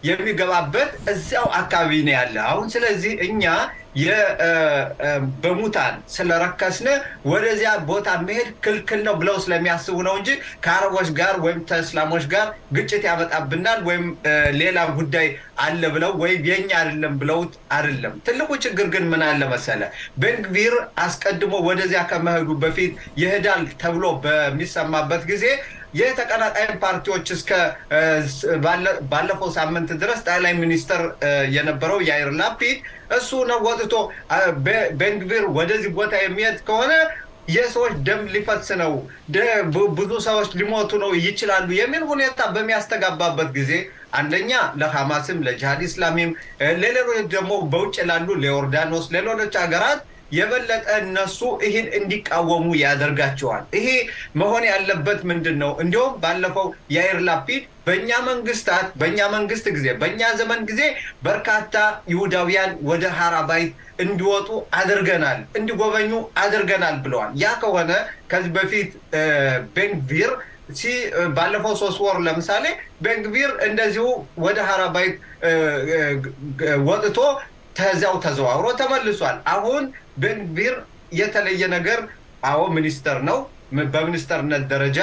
S2: የሚገባበት እዚያው አካባቢ ነው ያለ። አሁን ስለዚህ እኛ የ- እ፣ እ፣ በሙታን ስለረከስን ወደዚያ ቦታ መሄድ ክልክል ነው ብለው ስለሚያስቡ ነው እንጂ ከአረቦች ጋር ወይም ከእስላሞች ጋር ግጭት ያመጣብናል ወይም እ፣ ሌላ ጉዳይ አለ ብለው ወይም የኛ አይደለም ብለውት አይደለም። ትልቁ ችግር ግን ምን አለ መሰለ፣ ቤንግቪር አስቀድሞ ወደዚያ ከመሄዱ በፊት ይሄዳል ተብሎ በሚሰማበት ጊዜ የተቀናቃኝ ፓርቲዎች እስከ እ፣ ስ- ባለ- ባለፈው ሳምንት ድረስ ጠቅላይ ሚኒስትር እ፣ የነበረው ያይር ላፒድ እሱ ነው ወጥቶ አ፣ ቤ- ቤንግቪር ወደዚህ ቦታ የሚሄድ ከሆነ የሰዎች ደም ሊፈስ ነው፣ ደ- ብ- ብዙ ሰዎች ሊሞቱ ነው ይችላሉ የሚል ሁኔታ በሚያስተጋባበት ጊዜ አንደኛ ለሐማስም ለጂሃድ ኢስላሚም እ፣ ለሌሎች ደግሞ በውጭ ላሉ ለዮርዳኖስ ለሌሎች ሀገራት የበለጠ እነሱ ይህን እንዲቃወሙ ያደርጋቸዋል። ይሄ መሆን ያለበት ምንድን ነው? እንዲሁም ባለፈው ያይር ላፒድ በእኛ መንግስታት በእኛ መንግስት ጊዜ በእኛ ዘመን ጊዜ በርካታ ይሁዳውያን ወደ ሀራባይት እንዲወጡ አድርገናል፣ እንዲጎበኙ አድርገናል ብለዋል። ያ ከሆነ ከዚህ በፊት እ፣ ቤንግቪር ሲ ባለፈው ሶስት ወር ለምሳሌ ቤንግቪር እንደዚሁ ወደ ሀራባይት እ፣ እ፣ ግ- ወጥቶ ተዚያው ተዘዋውሮ ተመልሷል። አሁን ቤንግቪር የተለየ ነገር አዎ ሚኒስተር ነው። ም- በሚኒስተርነት ደረጃ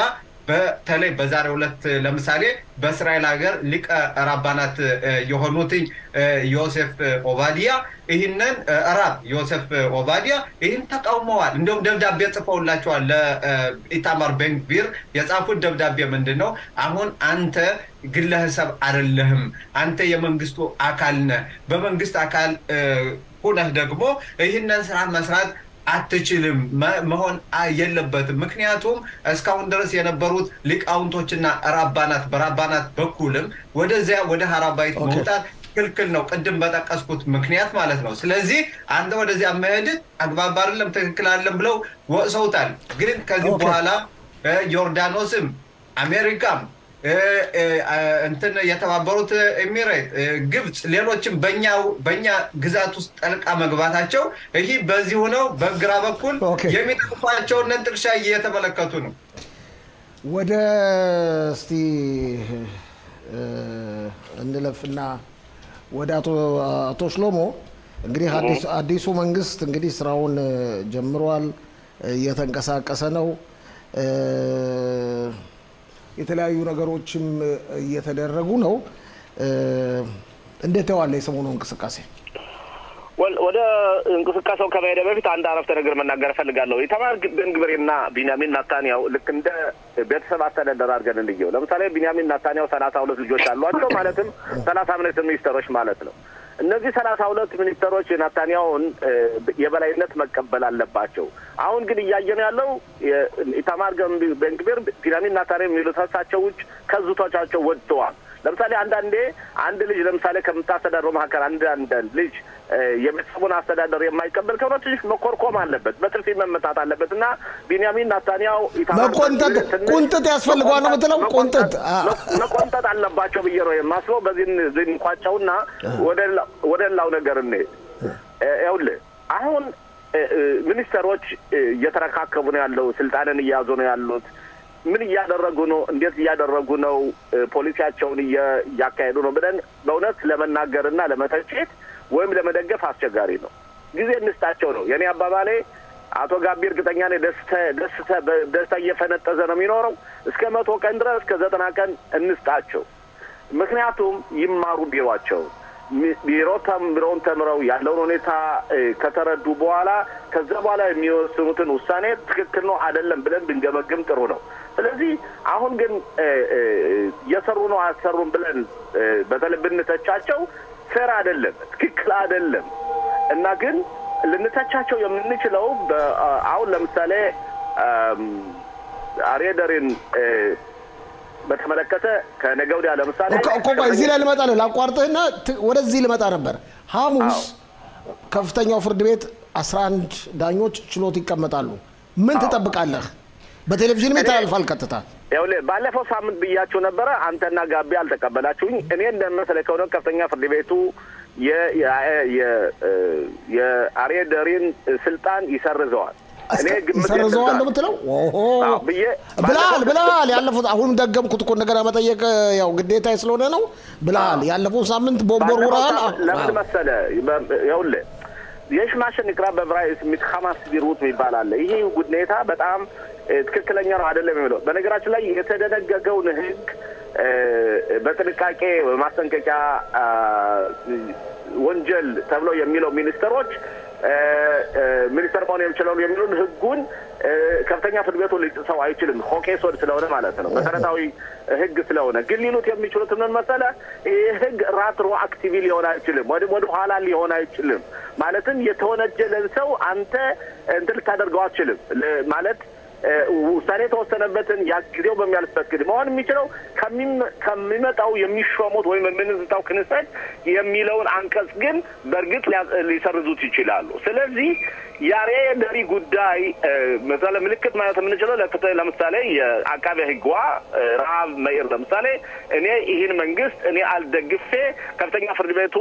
S2: በተለይ በዛሬው ዕለት ለምሳሌ በእስራኤል ሀገር ሊቀ ራባናት እ፣ የሆኑትኝ እ፣ ዮሴፍ ኦባዲያ ይህንን እ፣ ራብ ዮሴፍ ኦባዲያ ይህን ተቃውመዋል። እንዲሁም ደብዳቤ ጽፈውላቸዋል ለኢታማር ቤንግቪር የጻፉት ደብዳቤ ምንድን ነው? አሁን አንተ ግለሰብ አይደለህም፣ አንተ የመንግስቱ አካል ነህ። በመንግስት አካል እ፣ ሁነህ ደግሞ ይህንን ስራ መስራት አትችልም መ- መሆን አ- የለበትም። ምክንያቱም እስካሁን ድረስ የነበሩት ሊቃውንቶችና ራባናት በራባናት በኩልም ወደዚያ ወደ ሀራባይት
S1: ኦኬ።
S2: መውጣት ክልክል ነው፣ ቅድም በጠቀስኩት ምክንያት ማለት ነው። ስለዚህ አንተ ወደዚያ መሄድ አግባብ አይደለም፣ ትክክል አይደለም ብለው ወቅሰውታል። ግን ከዚህ
S1: ኦኬ።
S2: በኋላ እ፣ ዮርዳኖስም አሜሪካም እ፣ እ፣ አ፣ እንትን የተባበሩት ኤሚሬት እ፣ ግብፅ፣ ሌሎችም በእኛ በእኛ ግዛት ውስጥ ጠልቃ መግባታቸው ይህ በዚህ ሆነው በግራ በኩል
S1: ኦኬ።
S2: የሚጠቅፏቸውን ጥቅሻ እየተመለከቱ ነው።
S1: ወደ እስቲ እ፣ እንለፍና ወደ አቶ አቶ ሽሎሞ እንግዲህ አዲስ- አዲሱ መንግስት እንግዲህ ስራውን እ፣ ጀምሯል፣ እየተንቀሳቀሰ ነው። እ፣ የተለያዩ ነገሮችም እ፣ እየተደረጉ ነው። እ፣ እንዴት ተዋለ የሰሞኑ እንቅስቃሴ?
S4: ወል- ወደ እንቅስቃሴው ከመሄደ በፊት አንድ አረፍተ ነገር መናገር እፈልጋለሁ። ኢታማር ቤንግቪርና ቢንያሚን ናታንያው ልክ እንደ ቤተሰብ አስተዳደር አድርገን እንየው። ለምሳሌ ቢንያሚን ናታንያው ሰላሳ ሁለት ልጆች አሏቸው። ማለትም ሰላሳ ሚኒስትር ሚኒስተሮች ማለት ነው። እነዚህ ሰላሳ ሁለት ሚኒስተሮች የናታንያውን የበላይነት መቀበል አለባቸው። አሁን ግን እያየን ያለው ኢታማር ቤንግቪር ቢንያሚን ናታንያሁ የሚሉት እሳቸው ውጭ ከዝቶቻቸው ወጥተዋል። ለምሳሌ አንዳንዴ አንድ ልጅ ለምሳሌ ከምታስተዳድረው መካከል አንድ አንዳንድ ልጅ የቤተሰቡን አስተዳደር የማይቀበል ከሆነ ትንሽ መኮርኮም አለበት፣ በጥፊ መመታት አለበት እና ቢንያሚን ናታንያሁ
S1: መቆንጠጥ ቁንጥጥ ያስፈልገዋል ነው የምትለው? ቁንጥጥ
S4: መቆንጠጥ አለባቸው ብዬ ነው የማስበው። በዚህ እንቋጫውና ወደ ሌላው ነገር እኔ ይኸውልህ አሁን ሚኒስተሮች እየተረካከቡ ነው ያለው፣ ስልጣንን እያያዙ ነው ያሉት። ምን እያደረጉ ነው? እንዴት እያደረጉ ነው? ፖሊሲያቸውን እያካሄዱ ነው ብለን በእውነት ለመናገርና ለመተቸት ወይም ለመደገፍ አስቸጋሪ ነው። ጊዜ እንስጣቸው ነው የእኔ አባባሌ። አቶ ጋቢ እርግጠኛ ነኝ ደስታ እየፈነጠዘ ነው የሚኖረው። እስከ መቶ ቀን ድረስ እስከ ዘጠና ቀን እንስጣቸው። ምክንያቱም ይማሩ ቢሯቸው ቢሮ ተምረውን ተምረው ያለውን ሁኔታ ከተረዱ በኋላ ከዛ በኋላ የሚወስኑትን ውሳኔ ትክክል ነው አይደለም ብለን ብንገመግም ጥሩ ነው። ስለዚህ አሁን ግን እየሰሩ ነው አያሰሩም ብለን በተለይ ብንተቻቸው ፌር አይደለም፣ ትክክል አይደለም እና ግን ልንተቻቸው የምንችለው አሁን ለምሳሌ አሬደሪን በተመለከተ ከነገ ወዲያ ለምሳሌ
S1: ቆይ እዚህ ላይ ልመጣ ነው ላቋርጥህና ወደዚህ ልመጣ ነበር። ሐሙስ ከፍተኛው ፍርድ ቤት 11 ዳኞች ችሎት ይቀመጣሉ። ምን ትጠብቃለህ? በቴሌቪዥን ይተላልፋል ቀጥታ።
S4: ይኸውልህ ባለፈው ሳምንት ብያችሁ ነበረ። አንተና ጋቢ አልተቀበላችሁኝ። እኔ እንደመሰለኝ ከሆነ ከፍተኛ ፍርድ ቤቱ የአሬደሪን ስልጣን ይሰርዘዋል። እኔ
S1: ይሰርዘዋል ነው የምትለው?
S4: ብዬ
S1: ብልሃል ብልሃል። ያለፉት አሁንም ደገምኩት እኮ እንደገና መጠየቅ ያው ግዴታ ስለሆነ ነው ብልሃል። ያለፈው ሳምንት ቦምቦር ውረሃል።
S4: ለምን መሰለህ? ይኸውልህ የሽማሽን ንቅራ በብራይስ ሚት ሀማስ ቢሩት የሚባል አለ። ይሄ ሁኔታ በጣም ትክክለኛ ነው አይደለም የሚለው በነገራችን ላይ የተደነገገውን ሕግ በጥንቃቄ ማስጠንቀቂያ ወንጀል ተብሎ የሚለው ሚኒስትሮች ሚኒስተር መሆን የሚችለው የሚሉን ህጉን ከፍተኛ ፍርድ ቤቱ ሊጥሰው አይችልም። ሆኬሶድ ስለሆነ ማለት ነው። መሰረታዊ ህግ ስለሆነ ግን ሊሉት የሚችሉት ምን መሰለህ? ይህ ህግ ራትሮ አክቲቪ ሊሆን አይችልም፣ ወደ ኋላ ሊሆን አይችልም። ማለትም የተወነጀለን ሰው አንተ እንትን ልታደርገው አትችልም ማለት ውሳኔ የተወሰነበትን ያ ጊዜው በሚያልፍበት ጊዜ መሆን የሚችለው ከሚመጣው የሚሾሙት ወይም የምንዝታው ክንሰት የሚለውን አንቀጽ ግን በእርግጥ ሊሰርዙት ይችላሉ። ስለዚህ የአሬደሪ ጉዳይ መሰለ ምልክት ማለት የምንችለው ለፍትህ ለምሳሌ የአቃቤ ህግዋ ረሃብ መኢር ለምሳሌ እኔ ይህን መንግስት እኔ አልደግፌ ከፍተኛ ፍርድ ቤቱ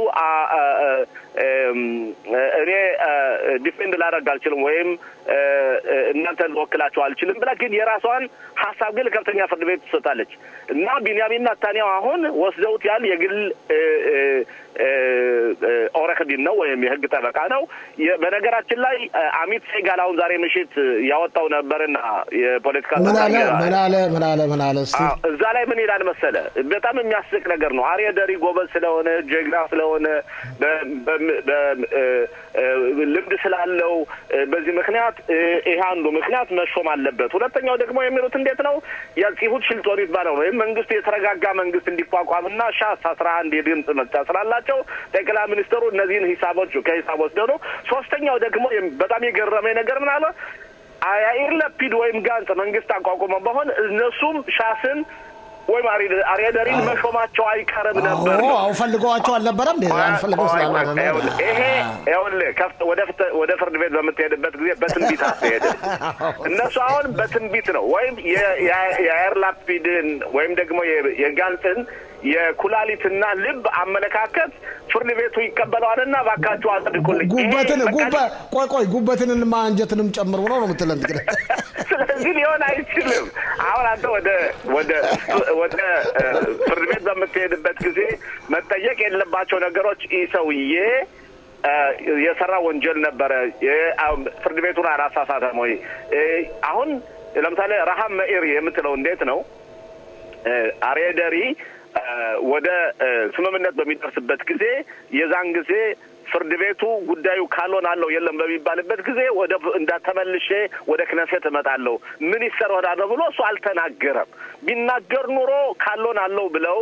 S4: እኔ ዲፌንድ ላደርግ አልችልም ወይም እናንተ ልወክላቸው አልችልም ብላ ግን የራሷን ሀሳብ ግን ከፍተኛ ፍርድ ቤት ትሰጣለች እና ቢንያሚን ናታንያሁ አሁን ወስደውት ያል የግል ኦረክዲን ነው ወይም የህግ ጠበቃ ነው። በነገራችን ላይ አሚት ሴጋል አሁን ዛሬ ምሽት ያወጣው ነበርና የፖለቲካ
S1: ምን አለ ምን አለ ምን አለ ምን አለ እስቲ
S4: እዛ ላይ ምን ይላል መሰለ፣ በጣም የሚያስቅ ነገር ነው። አሬደሪ ጎበዝ ስለሆነ ጀግና ስለሆነ ልምድ ስላለው በዚህ ምክንያት ይሄ አንዱ ምክንያት መሾም አለበት። ሁለተኛው ደግሞ የሚሉት እንዴት ነው የጽሁት ሽልጦን ይባለው ወይም መንግስቱ የተረጋጋ መንግስት እንዲቋቋምና ሻስ አስራ አንድ የድምፅ መስጫ ስላላቸው ጠቅላይ ሚኒስትሩ እነዚህን ሂሳቦች ከሂሳብ ወስደው ነው። ሶስተኛው ደግሞ በጣም የገረመኝ ነገር ምን አለ ያኢር ለፒድ ወይም ጋንጽ መንግስት አቋቁመው በሆን እነሱም ሻስን ወይም አሬደሪን መሾማቸው አይቀርም ነበር።
S1: አሁ ፈልገዋቸው አልነበረም አንፈልገው ስላለ
S4: ይሄ ይኸውልህ ወደ ፍርድ ቤት በምትሄድበት ጊዜ በትንቢት አትሄድም። እነሱ አሁን በትንቢት ነው ወይም የአየር ላፒድን ወይም ደግሞ የጋንጥን የኩላሊትና ልብ አመለካከት ፍርድ ቤቱ ይቀበለዋልና እባካችሁ አጽድቁልኝ።
S1: ጉበትን ቆይ ቆይ ጉበትንማ አንጀትንም ጨምሮ ነው ነው የምትለን እንግዲህ
S4: ስለዚህ ሊሆን አይችልም። አሁን አንተ ወደ ወደ ወደ ፍርድ ቤት በምትሄድበት ጊዜ መጠየቅ የለባቸው ነገሮች ይህ ሰውዬ የሰራ ወንጀል ነበረ፣ ፍርድ ቤቱን አላሳሳተም ወይ? አሁን ለምሳሌ ረሃብ መኢር የምትለው እንዴት ነው አሬደሪ ወደ ስምምነት በሚደርስበት ጊዜ የዛን ጊዜ ፍርድ ቤቱ ጉዳዩ ካሎን አለው የለም በሚባልበት ጊዜ ወደ እንዳተመልሼ ወደ ክነሴት እመጣለሁ ሚኒስተር ወዳለሁ ብሎ እሱ አልተናገረም። ቢናገር ኑሮ ካሎን አለው ብለው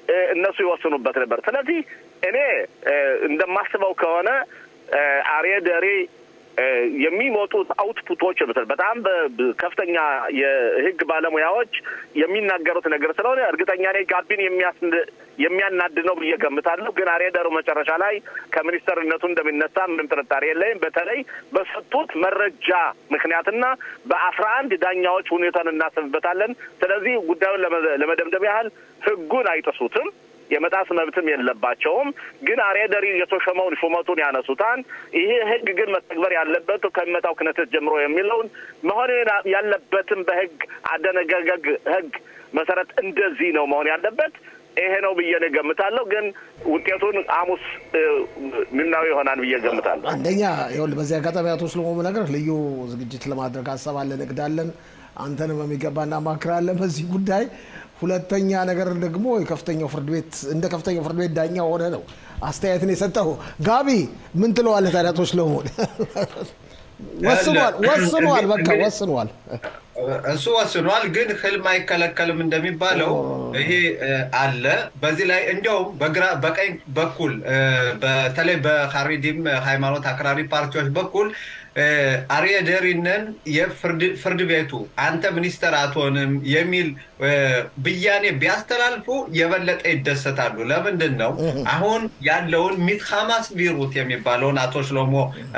S4: እነሱ ይወስኑበት ነበር። ስለዚህ እኔ እንደማስበው ከሆነ አርየ ደሪ የሚመጡት አውትፑቶች በጣም ከፍተኛ የህግ ባለሙያዎች የሚናገሩት ነገር ስለሆነ እርግጠኛ ነኝ ጋቢን የሚያናድ ነው ብዬ ገምታለሁ። ግን አሬደሩ መጨረሻ ላይ ከሚኒስተርነቱ እንደሚነሳ ምንም ጥርጣሬ የለኝም። በተለይ በሰጡት መረጃ ምክንያትና በአስራ አንድ ዳኛዎች ሁኔታን እናስብበታለን። ስለዚህ ጉዳዩን ለመደምደም ያህል ህጉን አይጥሱትም። የመጣስ መብትም የለባቸውም። ግን አሬደሪ የተሾመውን ሹመቱን ያነሱታል። ይሄ ህግ ግን መተግበር ያለበት ከሚመጣው ክነተት ጀምሮ የሚለውን መሆን ያለበትም በህግ አደነጋገግ ህግ መሰረት እንደዚህ ነው መሆን ያለበት። ይሄ ነው ብዬ ነው ገምታለሁ። ግን ውጤቱን ሐሙስ ምናዊ ይሆናል ብዬ ገምታለሁ።
S1: አንደኛ ይኸውልህ፣ በዚህ አጋጣሚ አቶ ስለሞኑ ነገር ልዩ ዝግጅት ለማድረግ ሀሳብ አለን፣ እቅዳለን። አንተንም በሚገባ እናማክራለን በዚህ ጉዳይ። ሁለተኛ ነገር ደግሞ የከፍተኛው ፍርድ ቤት እንደ ከፍተኛው ፍርድ ቤት ዳኛ ሆነ ነው አስተያየትን የሰጠው። ጋቢ ምን ትለዋለህ ታዲያ? አቶ ስለሞን ወስኗል፣ ወስኗል፣ በቃ ወስኗል።
S2: እሱ ወስኗል። ግን ህልም አይከለከልም እንደሚባለው ይሄ አለ። በዚህ ላይ እንዲያውም በግራ በቀኝ በኩል በተለይ በካሪዲም ሃይማኖት አክራሪ ፓርቲዎች በኩል አርየ ደሪንን የፍርድ ቤቱ አንተ ሚኒስተር አትሆንም የሚል ብያኔ ቢያስተላልፉ የበለጠ ይደሰታሉ። ለምንድን ነው አሁን ያለውን ሚትሃማስ ቪሩት የሚባለውን አቶ ሽሎሞ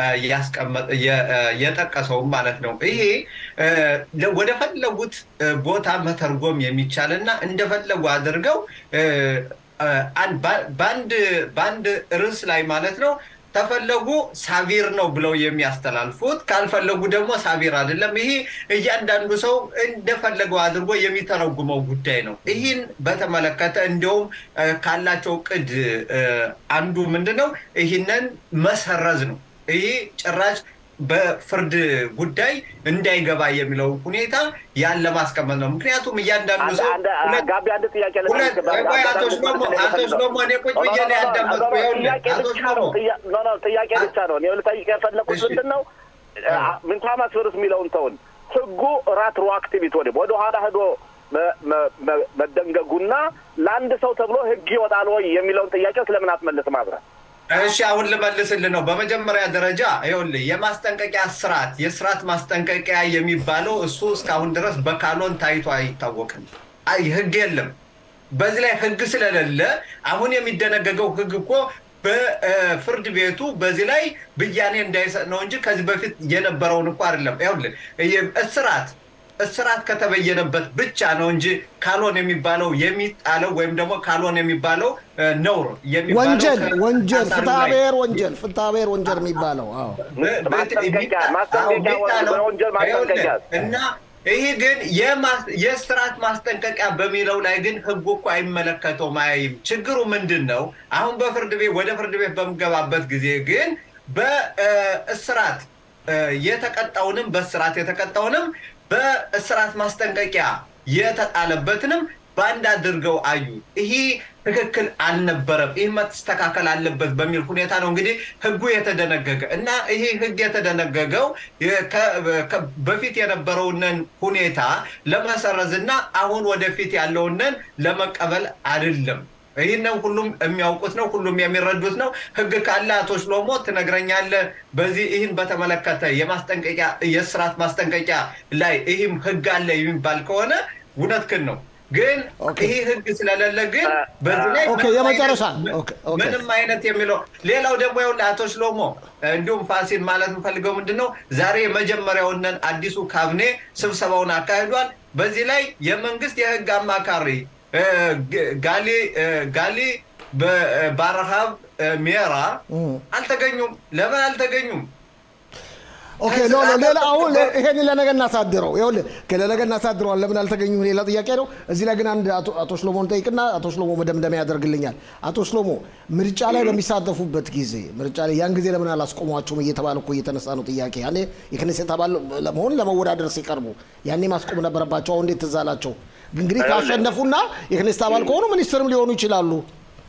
S2: የጠቀሰውም ማለት ነው። ይሄ ወደ ፈለጉት ቦታ መተርጎም የሚቻል እና እንደፈለጉ አድርገው በአንድ ርዕስ ላይ ማለት ነው ተፈለጉ ሳቪር ነው ብለው የሚያስተላልፉት፣ ካልፈለጉ ደግሞ ሳቪር አይደለም። ይሄ እያንዳንዱ ሰው እንደፈለገው አድርጎ የሚተረጉመው ጉዳይ ነው። ይህን በተመለከተ እንዲያውም ካላቸው ቅድ አንዱ ምንድን ነው? ይህንን መሰረዝ ነው። ይህ ጭራሽ በፍርድ ጉዳይ እንዳይገባ የሚለው ሁኔታ ያን ለማስቀመጥ ነው። ምክንያቱም እያንዳንዱ ሰው
S4: ጋቢ አንድ ጥያቄ
S2: አቶ ሽሎሞ አቶ ሽሎሞ እኔ ቁጭ ብዬ ነው ያዳመጥኩ።
S4: ጥያቄ ብቻ ነው እኔ ልጠይቅ የፈለኩት ምንድን ነው ምንታማስ ርዕስ የሚለውን ተውን። ህጉ ራትሮአክቲቪቲ ወደ ወደ ኋላ ሄዶ መደንገጉና ለአንድ ሰው ተብሎ ህግ ይወጣል ወይ የሚለውን ጥያቄ ስለምን አትመልስም አብረን?
S2: እሺ አሁን ልመልስልህ ነው። በመጀመሪያ ደረጃ ይኸውልህ የማስጠንቀቂያ ስርዓት የስርዓት ማስጠንቀቂያ የሚባለው እሱ እስካሁን ድረስ በካኖን ታይቶ አይታወቅም። አይ ህግ የለም። በዚህ ላይ ህግ ስለሌለ አሁን የሚደነገገው ህግ እኮ በፍርድ ቤቱ በዚህ ላይ ብያኔ እንዳይሰጥ ነው እንጂ ከዚህ በፊት የነበረውን እኮ አይደለም። ይኸውልህ እስራት እስራት ከተበየነበት ብቻ ነው እንጂ ካሎን የሚባለው የሚጣለው ወይም ደግሞ ካሎን የሚባለው ነውር
S1: ወንጀል ወንጀል ፍትሐ ብሔር ወንጀል ፍትሐ ብሔር ወንጀል የሚባለው
S2: እና ይህ ግን የስርዓት ማስጠንቀቂያ በሚለው ላይ ግን ህጉ እኮ አይመለከተውም፣ አያይም። ችግሩ ምንድን ነው? አሁን በፍርድ ቤት ወደ ፍርድ ቤት በምገባበት ጊዜ ግን በእስራት የተቀጣውንም በእስራት የተቀጣውንም በእስራት ማስጠንቀቂያ የተጣለበትንም በአንድ አድርገው አዩ። ይሄ ትክክል አልነበረም፣ ይህ መስተካከል አለበት በሚል ሁኔታ ነው እንግዲህ ህጉ የተደነገገ እና ይሄ ህግ የተደነገገው በፊት የነበረውንን ሁኔታ ለመሰረዝ እና አሁን ወደፊት ያለውንን ለመቀበል አይደለም። ይህንን ሁሉም የሚያውቁት ነው፣ ሁሉም የሚረዱት ነው። ህግ ካለ አቶ ሽሎሞ ትነግረኛለህ። በዚህ ይህን በተመለከተ የማስጠንቀቂያ የስርዓት ማስጠንቀቂያ ላይ ይህም ህግ አለ የሚባል ከሆነ እውነትህን ነው። ግን ይህ ህግ ስለሌለ ግን በዚህ ላይ
S1: የመጨረሻ
S2: ምንም አይነት የሚለው ሌላው ደግሞ ይኸውልህ አቶ ሽሎሞ እንዲሁም ፋሲል ማለት የምፈልገው ምንድን ነው ዛሬ የመጀመሪያውንን አዲሱ ካቢኔ ስብሰባውን አካሂዷል። በዚህ ላይ የመንግስት የህግ አማካሪ ጋሊ ጋሊ በረሃብ ሜራ አልተገኙም። ለምን አልተገኙም?
S1: ኦኬ ኖ ኖ ሌላ አሁን ይሄን ለነገ እናሳድረው። ይኸውልህ ለነገ እናሳድረዋል። ለምን አልተገኙም? ሌላ ጥያቄ ነው። እዚህ ላይ ግን አንድ አቶ ሽሎሞን ጠይቅና አቶ ሽሎሞ መደምደሚያ ያደርግልኛል። አቶ ሽሎሞ ምርጫ ላይ በሚሳተፉበት ጊዜ ምርጫ ላይ ያን ጊዜ ለምን አላስቆሟቸውም እየተባለ እኮ እየተነሳ ነው ጥያቄ። ያኔ የክኔሴት አባል ለመሆን ለመወዳደር ሲቀርቡ ያኔ ማስቆም ነበረባቸው። አሁን እንዴት ትዝ አላቸው? እንግዲህ ካሸነፉና የክኔስት አባል ከሆኑ ሚኒስትርም ሊሆኑ ይችላሉ።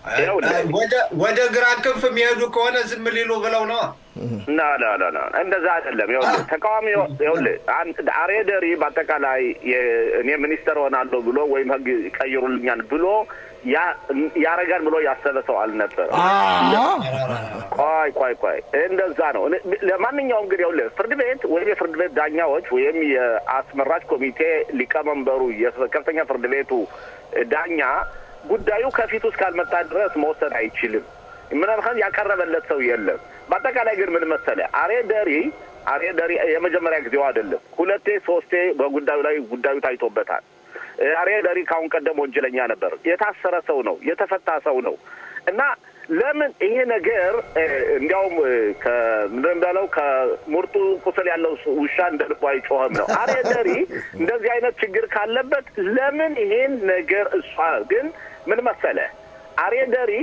S2: ወደ ግራ ክንፍ የሚሄዱ ከሆነ ዝም ሊሉ ብለው ነው።
S4: ና ና ና ና እንደዛ አይደለም። ይኸውልህ ተቃዋሚ ይኸውልህ አሬደሪ በአጠቃላይ እኔ ሚኒስተር ሆናለሁ ብሎ ወይም ህግ ይቀይሩልኛል ብሎ ያረጋል ብሎ ያሰበ ሰው አልነበረም። ቆይ ቆይ ቆይ እንደዛ ነው። ለማንኛውም ግን ይኸውልህ ፍርድ ቤት ወይም የፍርድ ቤት ዳኛዎች ወይም የአስመራጭ ኮሚቴ ሊቀመንበሩ የከፍተኛ ፍርድ ቤቱ ዳኛ ጉዳዩ ከፊቱ እስካልመጣ ድረስ መወሰን አይችልም። ምናልባት ያቀረበለት ሰው የለም። በአጠቃላይ ግን ምን መሰለህ አሬ ደሪ አሬ ደሪ የመጀመሪያ ጊዜው አይደለም። ሁለቴ ሶስቴ በጉዳዩ ላይ ጉዳዩ ታይቶበታል። አሬ ደሪ ካሁን ቀደም ወንጀለኛ ነበር። የታሰረ ሰው ነው። የተፈታ ሰው ነው እና ለምን ይሄ ነገር እንዲያውም ምንድን እንዳለው ከሙርጡ ቁስል ያለው ውሻ እንደ ልቡ አይጮህም ነው። አሬ ደሪ እንደዚህ አይነት ችግር ካለበት ለምን ይሄን ነገር እሷ ግን ምን መሰለ አሬ ደሪ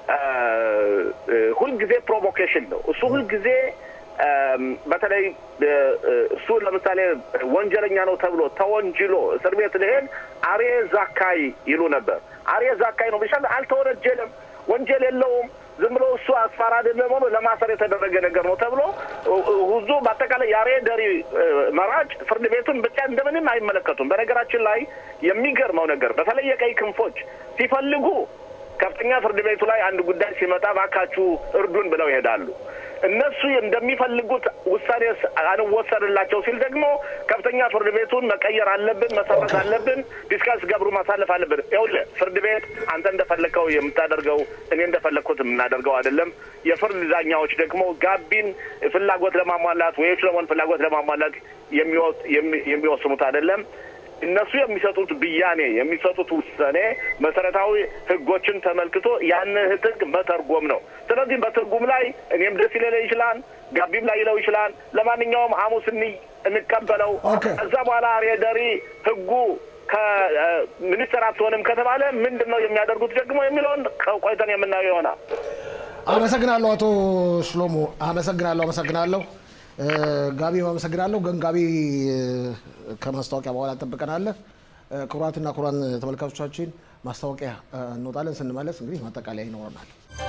S4: ሁልጊዜ ፕሮቮኬሽን ነው እሱ ሁልጊዜ በተለይ እሱ ለምሳሌ ወንጀለኛ ነው ተብሎ ተወንጅሎ እስር ቤት ልሄድ አሬ ዛካይ ይሉ ነበር። አሬ ዛካይ ነው ብቻ አልተወነጀለም፣ ወንጀል የለውም ዝም ብሎ እሱ አስፋራ አይደለም ሆኖ ለማሰር የተደረገ ነገር ነው ተብሎ ሁዙ በአጠቃላይ የአሬ ደሪ መራጭ ፍርድ ቤቱን ብቻ እንደምንም አይመለከቱም። በነገራችን ላይ የሚገርመው ነገር በተለይ የቀይ ክንፎች ሲፈልጉ ከፍተኛ ፍርድ ቤቱ ላይ አንድ ጉዳይ ሲመጣ ባካችሁ እርዱን ብለው ይሄዳሉ። እነሱ እንደሚፈልጉት ውሳኔ አንወሰንላቸው ሲል ደግሞ ከፍተኛ ፍርድ ቤቱን መቀየር አለብን፣ መሰረት አለብን፣ ዲስካስ ገብሩ ማሳለፍ አለብን። ይኸውልህ ፍርድ ቤት አንተ እንደፈለግከው የምታደርገው እኔ እንደፈለግኩት የምናደርገው አይደለም። የፍርድ ዳኛዎች ደግሞ ጋቢን ፍላጎት ለማሟላት ወይ ስለሆን ፍላጎት ለማሟላት የሚወስኑት አይደለም። እነሱ የሚሰጡት ብያኔ የሚሰጡት ውሳኔ መሰረታዊ ሕጎችን ተመልክቶ ያን ሕግ መተርጎም ነው። ስለዚህ በትርጉም ላይ እኔም ደስ ሊለኝ ይችላል፣ ጋቢም ላይ ይለው ይችላል። ለማንኛውም ሐሙስ እንቀበለው። ከዛ በኋላ ሬደሪ ሕጉ ከሚኒስትር አትሆንም ከተባለ ምንድን ነው የሚያደርጉት ደግሞ የሚለውን ቆይተን የምናየው ይሆናል።
S1: አመሰግናለሁ አቶ ሽሎሞ፣ አመሰግናለሁ፣ አመሰግናለሁ። ጋቢ አመሰግናለሁ። ግን ጋቢ ከማስታወቂያ በኋላ እንጠብቀናለህ። ክቡራትና ክቡራን ተመልካቾቻችን ማስታወቂያ እንወጣለን። ስንመለስ እንግዲህ ማጠቃለያ ይኖረናል።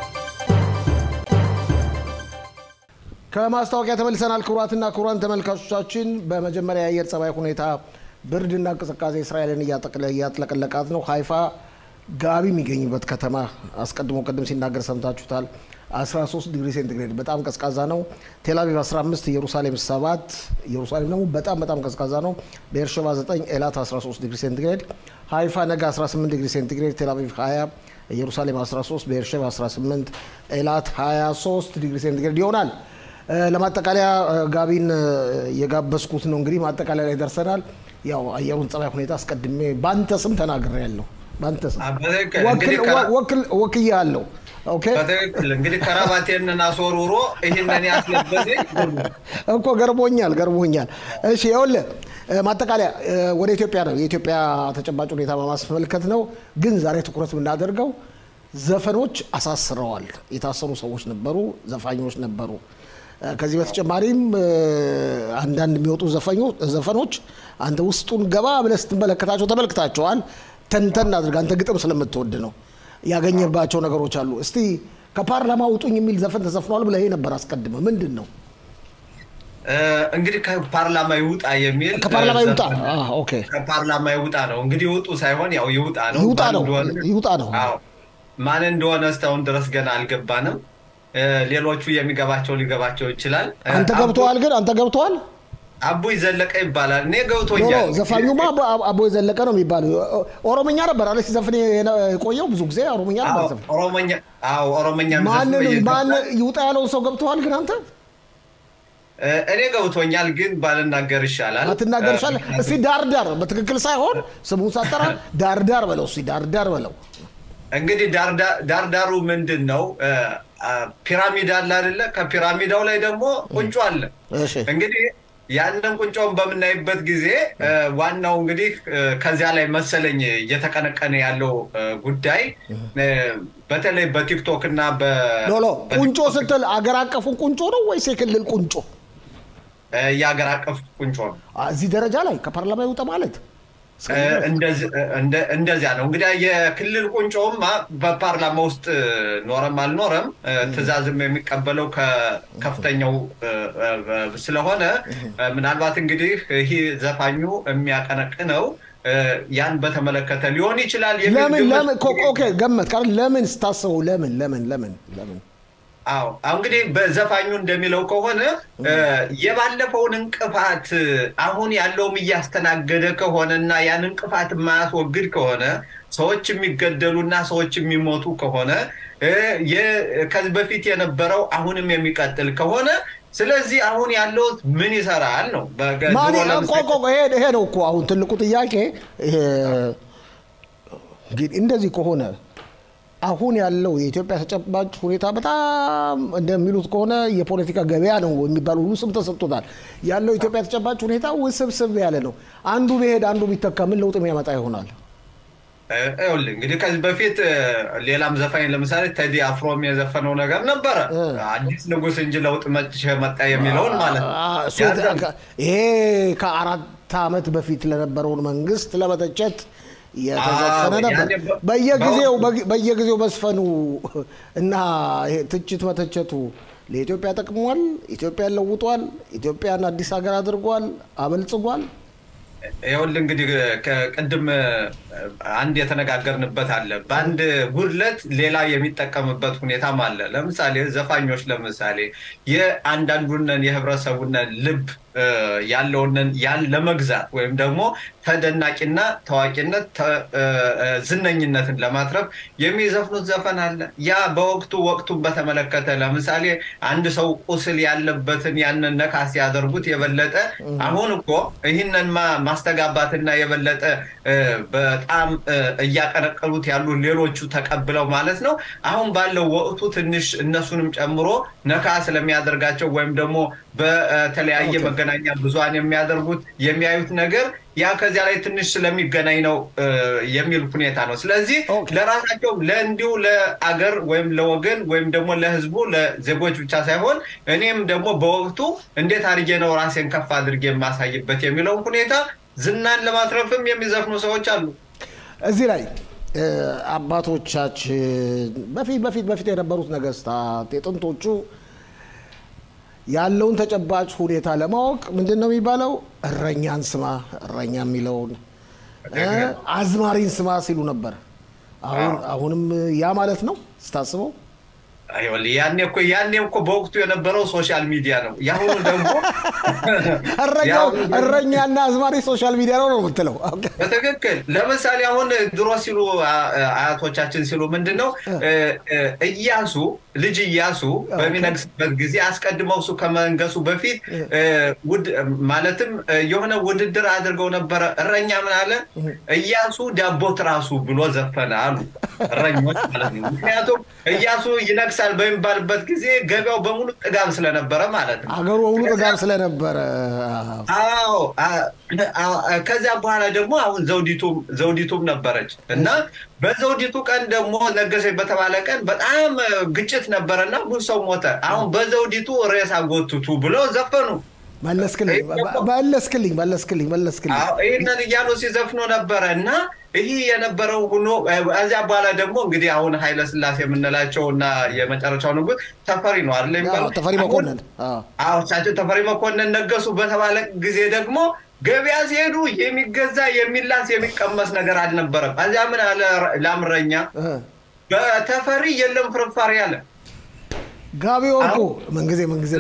S1: ከማስታወቂያ ተመልሰናል። ክቡራትና ክቡራን ተመልካቾቻችን በመጀመሪያ የአየር ጸባይ ሁኔታ ብርድና ቅዝቃዜ እስራኤልን እያጥለቀለቃት ነው። ሀይፋ ጋቢ የሚገኝበት ከተማ አስቀድሞ ቅድም ሲናገር ሰምታችሁታል። 13 ዲግሪ ሴንቲግሬድ በጣም ቀዝቃዛ ነው። ቴልአቪቭ 15፣ ኢየሩሳሌም 7፣ ኢየሩሳሌም ደግሞ በጣም በጣም ቀዝቃዛ ነው። ቤርሸባ 9፣ ኤላት 13 ዲግሪ ሴንቲግሬድ፣ ሀይፋ ነገ 18 ዲግሪ ሴንቲግሬድ፣ ቴልአቪቭ 20፣ ኢየሩሳሌም 13፣ ቤርሸባ 18፣ ኤላት 23 ዲግሪ ሴንቲግሬድ ይሆናል። ለማጠቃለያ ጋቢን የጋበዝኩት ነው። እንግዲህ ማጠቃለያ ላይ ደርሰናል። ያው አየሩን ጸባይ ሁኔታ አስቀድሜ በአንተ ስም ተናግሬ ያለው በአንተ ስም ወክዬ አለው
S2: በትክክል እንግዲህ ከረባቴን አስወርውሮ ይህንን ያስለበሰኝ
S1: እኮ ገርሞኛል ገርሞኛል። እሺ ይኸውልህ ማጠቃለያ ወደ ኢትዮጵያ ነው። የኢትዮጵያ ተጨባጭ ሁኔታ በማስመልከት ነው። ግን ዛሬ ትኩረት የምናደርገው ዘፈኖች አሳስረዋል። የታሰሩ ሰዎች ነበሩ፣ ዘፋኞች ነበሩ። ከዚህ በተጨማሪም አንዳንድ የሚወጡ ዘፈኖች አንተ ውስጡን ገባ ብለህ ስትመለከታቸው ተመልክታቸዋል። ተንተን አድርገህ አንተ ግጥም ስለምትወድ ነው ያገኘባቸው ነገሮች አሉ። እስቲ ከፓርላማ ውጡኝ የሚል ዘፈን ተዘፍኗል ብለህ ነበር አስቀድመ ምንድን ነው
S2: እንግዲህ ከፓርላማ ይውጣ የሚል
S1: ከፓርላማ ይውጣ ኦኬ
S2: ከፓርላማ ይውጣ ነው እንግዲህ ይውጡ ሳይሆን ያው ይውጣ ነው
S1: ይውጣ ነው ይውጣ ነው
S2: ማን እንደሆነ እስካሁን ድረስ ገና አልገባንም ሌሎቹ የሚገባቸው ሊገባቸው ይችላል
S1: አንተ ገብተዋል ግን አንተ ገብተዋል
S2: አቦይ ዘለቀ ይባላል እኔ ገብቶኛል
S1: ዘፋኙማ አቦይ ዘለቀ ነው የሚባለው ኦሮምኛ ነበር አለ ሲዘፍን የቆየው ብዙ ጊዜ ኦሮምኛ ነበር ዘፍን
S2: ኦሮሞኛ አዎ ኦሮሞኛ
S1: ማን ይውጣ ያለውን ሰው ገብተዋል ግን አንተ
S2: እኔ ገብቶኛል ግን ባልናገር ይሻላል
S1: አትናገር ይሻላል እስቲ ዳርዳር በትክክል ሳይሆን ስሙን ሳጠራ ዳርዳር በለው እስቲ ዳርዳር በለው
S2: እንግዲህ ዳርዳሩ ምንድን ነው ፒራሚድ አለ አይደለ ከፒራሚዳው ላይ ደግሞ ቁንጮ አለ እንግዲህ ያንን ቁንጮውን በምናይበት ጊዜ ዋናው እንግዲህ ከዚያ ላይ መሰለኝ እየተቀነቀነ ያለው ጉዳይ በተለይ በቲክቶክ እና
S1: ሎሎ ቁንጮ ስትል አገር አቀፉን ቁንጮ ነው ወይስ የክልል ቁንጮ
S2: የሀገር አቀፍ ቁንጮ ነው
S1: እዚህ ደረጃ ላይ ከፓርላማ ይውጣ ማለት
S2: እንደዚያ ነው እንግዲህ የክልል ቁንጮውማ በፓርላማ ውስጥ ኖረም አልኖረም ትዕዛዝም የሚቀበለው ከከፍተኛው ስለሆነ ምናልባት እንግዲህ ይህ ዘፋኙ የሚያቀነቅነው ያን በተመለከተ ሊሆን ይችላል።
S1: ለምን ለምን ኦኬ ገመት ቃል ለምን ስታስበው ለምን ለምን ለምን ለምን
S2: አዎ እንግዲህ በዘፋኙ እንደሚለው ከሆነ የባለፈውን እንቅፋት አሁን ያለውም እያስተናገደ ከሆነ እና ያን እንቅፋት የማያስወግድ ከሆነ ሰዎች የሚገደሉና ሰዎች የሚሞቱ ከሆነ ከዚህ በፊት የነበረው አሁንም የሚቀጥል ከሆነ ስለዚህ አሁን ያለው ምን ይሰራል ነው።
S1: ይሄ ነው እኮ አሁን ትልቁ ጥያቄ። እንደዚህ ከሆነ አሁን ያለው የኢትዮጵያ ተጨባጭ ሁኔታ በጣም እንደሚሉት ከሆነ የፖለቲካ ገበያ ነው የሚባል ሁሉ ስም ተሰጥቶታል። ያለው የኢትዮጵያ ተጨባጭ ሁኔታ ውስብስብ ያለ ነው። አንዱ ቢሄድ አንዱ ቢተካ ምን ለውጥ የሚያመጣ ይሆናል?
S2: ይኸውልህ እንግዲህ ከዚህ በፊት ሌላም ዘፋኝ ለምሳሌ ቴዲ አፍሮም የዘፈነው ነገር ነበረ። አዲስ ንጉሥ እንጂ ለውጥ መጣ የሚለውን ማለት ነው።
S1: ይሄ ከአራት ዓመት በፊት ለነበረውን መንግስት ለመተቸት የተዘፈነ ነበር። በየጊዜው በየጊዜው መስፈኑ እና ትችት መተቸቱ ለኢትዮጵያ ጠቅሟል? ኢትዮጵያን ለውጧል? ኢትዮጵያን አዲስ ሀገር አድርጓል? አበልጽጓል?
S2: ይኸውልህ እንግዲህ ቅድም አንድ የተነጋገርንበት አለ። በአንድ ጉድለት ሌላ የሚጠቀምበት ሁኔታም አለ። ለምሳሌ ዘፋኞች ለምሳሌ የአንዳንዱነን የህብረተሰቡነን ልብ ያለውንን ያን ለመግዛት ወይም ደግሞ ተደናቂና ታዋቂነት ዝነኝነትን ለማትረፍ የሚዘፍኑት ዘፈን አለ። ያ በወቅቱ ወቅቱን በተመለከተ ለምሳሌ አንድ ሰው ቁስል ያለበትን ያንን ነካ ሲያደርጉት የበለጠ አሁን እኮ ይህንን ማስተጋባትና የበለጠ በጣም እያቀነቀሉት ያሉ ሌሎቹ ተቀብለው ማለት ነው። አሁን ባለው ወቅቱ ትንሽ እነሱንም ጨምሮ ነካ ስለሚያደርጋቸው ወይም ደግሞ በተለያየ መገናኛ ብዙሃን የሚያደርጉት የሚያዩት ነገር ያ ከዚያ ላይ ትንሽ ስለሚገናኝ ነው የሚል ሁኔታ ነው። ስለዚህ ለራሳቸው ለእንዲሁ ለአገር ወይም ለወገን ወይም ደግሞ ለህዝቡ ለዜጎች ብቻ ሳይሆን እኔም ደግሞ በወቅቱ እንዴት አድርጌ ነው ራሴን ከፍ አድርጌ የማሳይበት የሚለውን ሁኔታ ዝናን ለማትረፍም የሚዘፍኑ ሰዎች አሉ።
S1: እዚህ ላይ አባቶቻችን በፊት በፊት በፊት የነበሩት ነገስታት የጥንቶቹ ያለውን ተጨባጭ ሁኔታ ለማወቅ ምንድን ነው የሚባለው? እረኛን ስማ፣ እረኛ የሚለውን አዝማሪን ስማ ሲሉ ነበር። አሁንም ያ ማለት ነው ስታስበው
S2: ያኔ እኮ ያኔ እኮ በወቅቱ የነበረው ሶሻል ሚዲያ ነው። የአሁኑ ደግሞ
S1: እረኛና አዝማሪ ሶሻል ሚዲያ ነው ነው የምትለው?
S2: በትክክል ለምሳሌ አሁን ድሮ ሲሉ አያቶቻችን ሲሉ ምንድን ነው እያሱ ልጅ እያሱ በሚነግስበት ጊዜ አስቀድመው እሱ ከመንገሱ በፊት ማለትም የሆነ ውድድር አድርገው ነበረ። እረኛ ምን አለ እያሱ ዳቦ ትራሱ ብሎ ዘፈነ አሉ እረኞች ማለት ነው። ምክንያቱም እያሱ ይነግሳል በሚባልበት ጊዜ ገበያው በሙሉ ጥጋብ ስለነበረ ማለት ነው።
S1: አገሩ በሙሉ ጥጋብ ስለነበረ
S2: አዎ። ከዚያ በኋላ ደግሞ አሁን ዘውዲቱም ዘውዲቱም ነበረች እና በዘውዲቱ ቀን ደግሞ ነገሰች በተባለ ቀን በጣም ግጭት ነበረና ብዙ ሰው ሞተ። አሁን በዘውዲቱ ሬሳ ጎትቱ ብለው ዘፈኑ።
S1: መለስክልኝ መለስክልኝ መለስክልኝ መለስክልኝ።
S2: ይህንን እያሉ ሲዘፍኑ ነበረ እና ይህ የነበረው ሆኖ እዚያ በኋላ ደግሞ እንግዲህ አሁን ኃይለ ስላሴ የምንላቸው እና የመጨረሻው ንጉሥ ተፈሪ ነው አይደለ የሚባለው?
S1: ተፈሪ መኮንን።
S2: አዎ እሳቸው ተፈሪ መኮንን ነገሱ በተባለ ጊዜ ደግሞ ገበያ ሲሄዱ የሚገዛ የሚላስ የሚቀመስ ነገር አልነበረም። እዚያ ምን አለ ላምረኛ በተፈሪ የለም ፍርፋሪ አለ።
S1: ጋቢ ወርቁ ምንጊዜ ምንጊዜ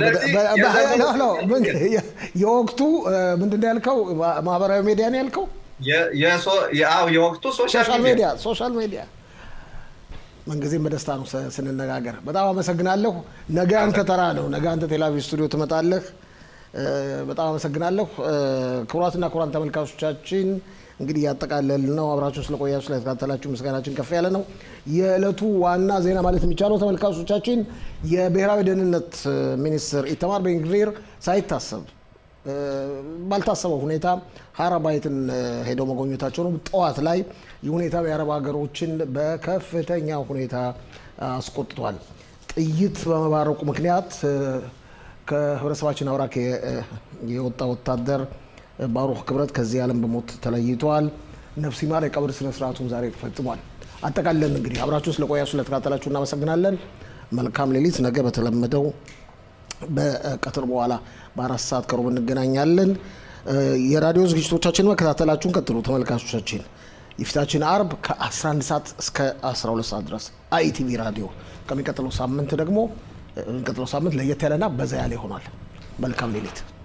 S1: የወቅቱ ምንድን ነው ያልከው? ማህበራዊ ሚዲያ ነው ያልከው?
S2: የወቅቱ
S1: ሶሻል ሚዲያ ሶሻል ሚዲያ ምንጊዜም በደስታ ነው ስንነጋገር። በጣም አመሰግናለሁ። ነገ አንተ ተራ ነው። ነገ አንተ ቴሌቪዥን ስቱዲዮ ትመጣለህ። በጣም አመሰግናለሁ። ክቡራትና ክቡራን ተመልካቾቻችን እንግዲህ እያጠቃለል ነው። አብራችሁን ስለቆያችሁ ስለተከታተላችሁ ምስጋናችን ከፍ ያለ ነው። የዕለቱ ዋና ዜና ማለት የሚቻለው ተመልካቾቻችን የብሔራዊ ደህንነት ሚኒስትር ኢተማር ቤንግቪር ሳይታሰብ ባልታሰበው ሁኔታ ሀራባይትን ሄደው መጎብኘታቸው ነው። ጠዋት ላይ የሁኔታው የአረብ ሀገሮችን በከፍተኛ ሁኔታ አስቆጥቷል። ጥይት በመባረቁ ምክንያት ከህብረተሰባችን አውራክ የወጣ ወታደር ባሩክ ክብረት ከዚህ ዓለም በሞት ተለይቷል። ነፍስ ይማር። የቀብር ስነ ስርዓቱን ዛሬ ፈጽሟል። አጠቃለን እንግዲህ አብራችሁን ስለቆያችሁ ስለተካተላችሁ እናመሰግናለን። መልካም ሌሊት። ነገ በተለመደው በቀትር በኋላ በአራት ሰዓት ከሩብ እንገናኛለን። የራዲዮ ዝግጅቶቻችን መከታተላችሁን ቀጥሉ ተመልካቾቻችን። የፊታችን አርብ ከ11 ሰዓት እስከ 12 ሰዓት ድረስ አይቲቪ ራዲዮ። ከሚቀጥለው ሳምንት ደግሞ የሚቀጥለው ሳምንት ለየት ያለና በዛ ያለ ይሆናል። መልካም ሌሊት።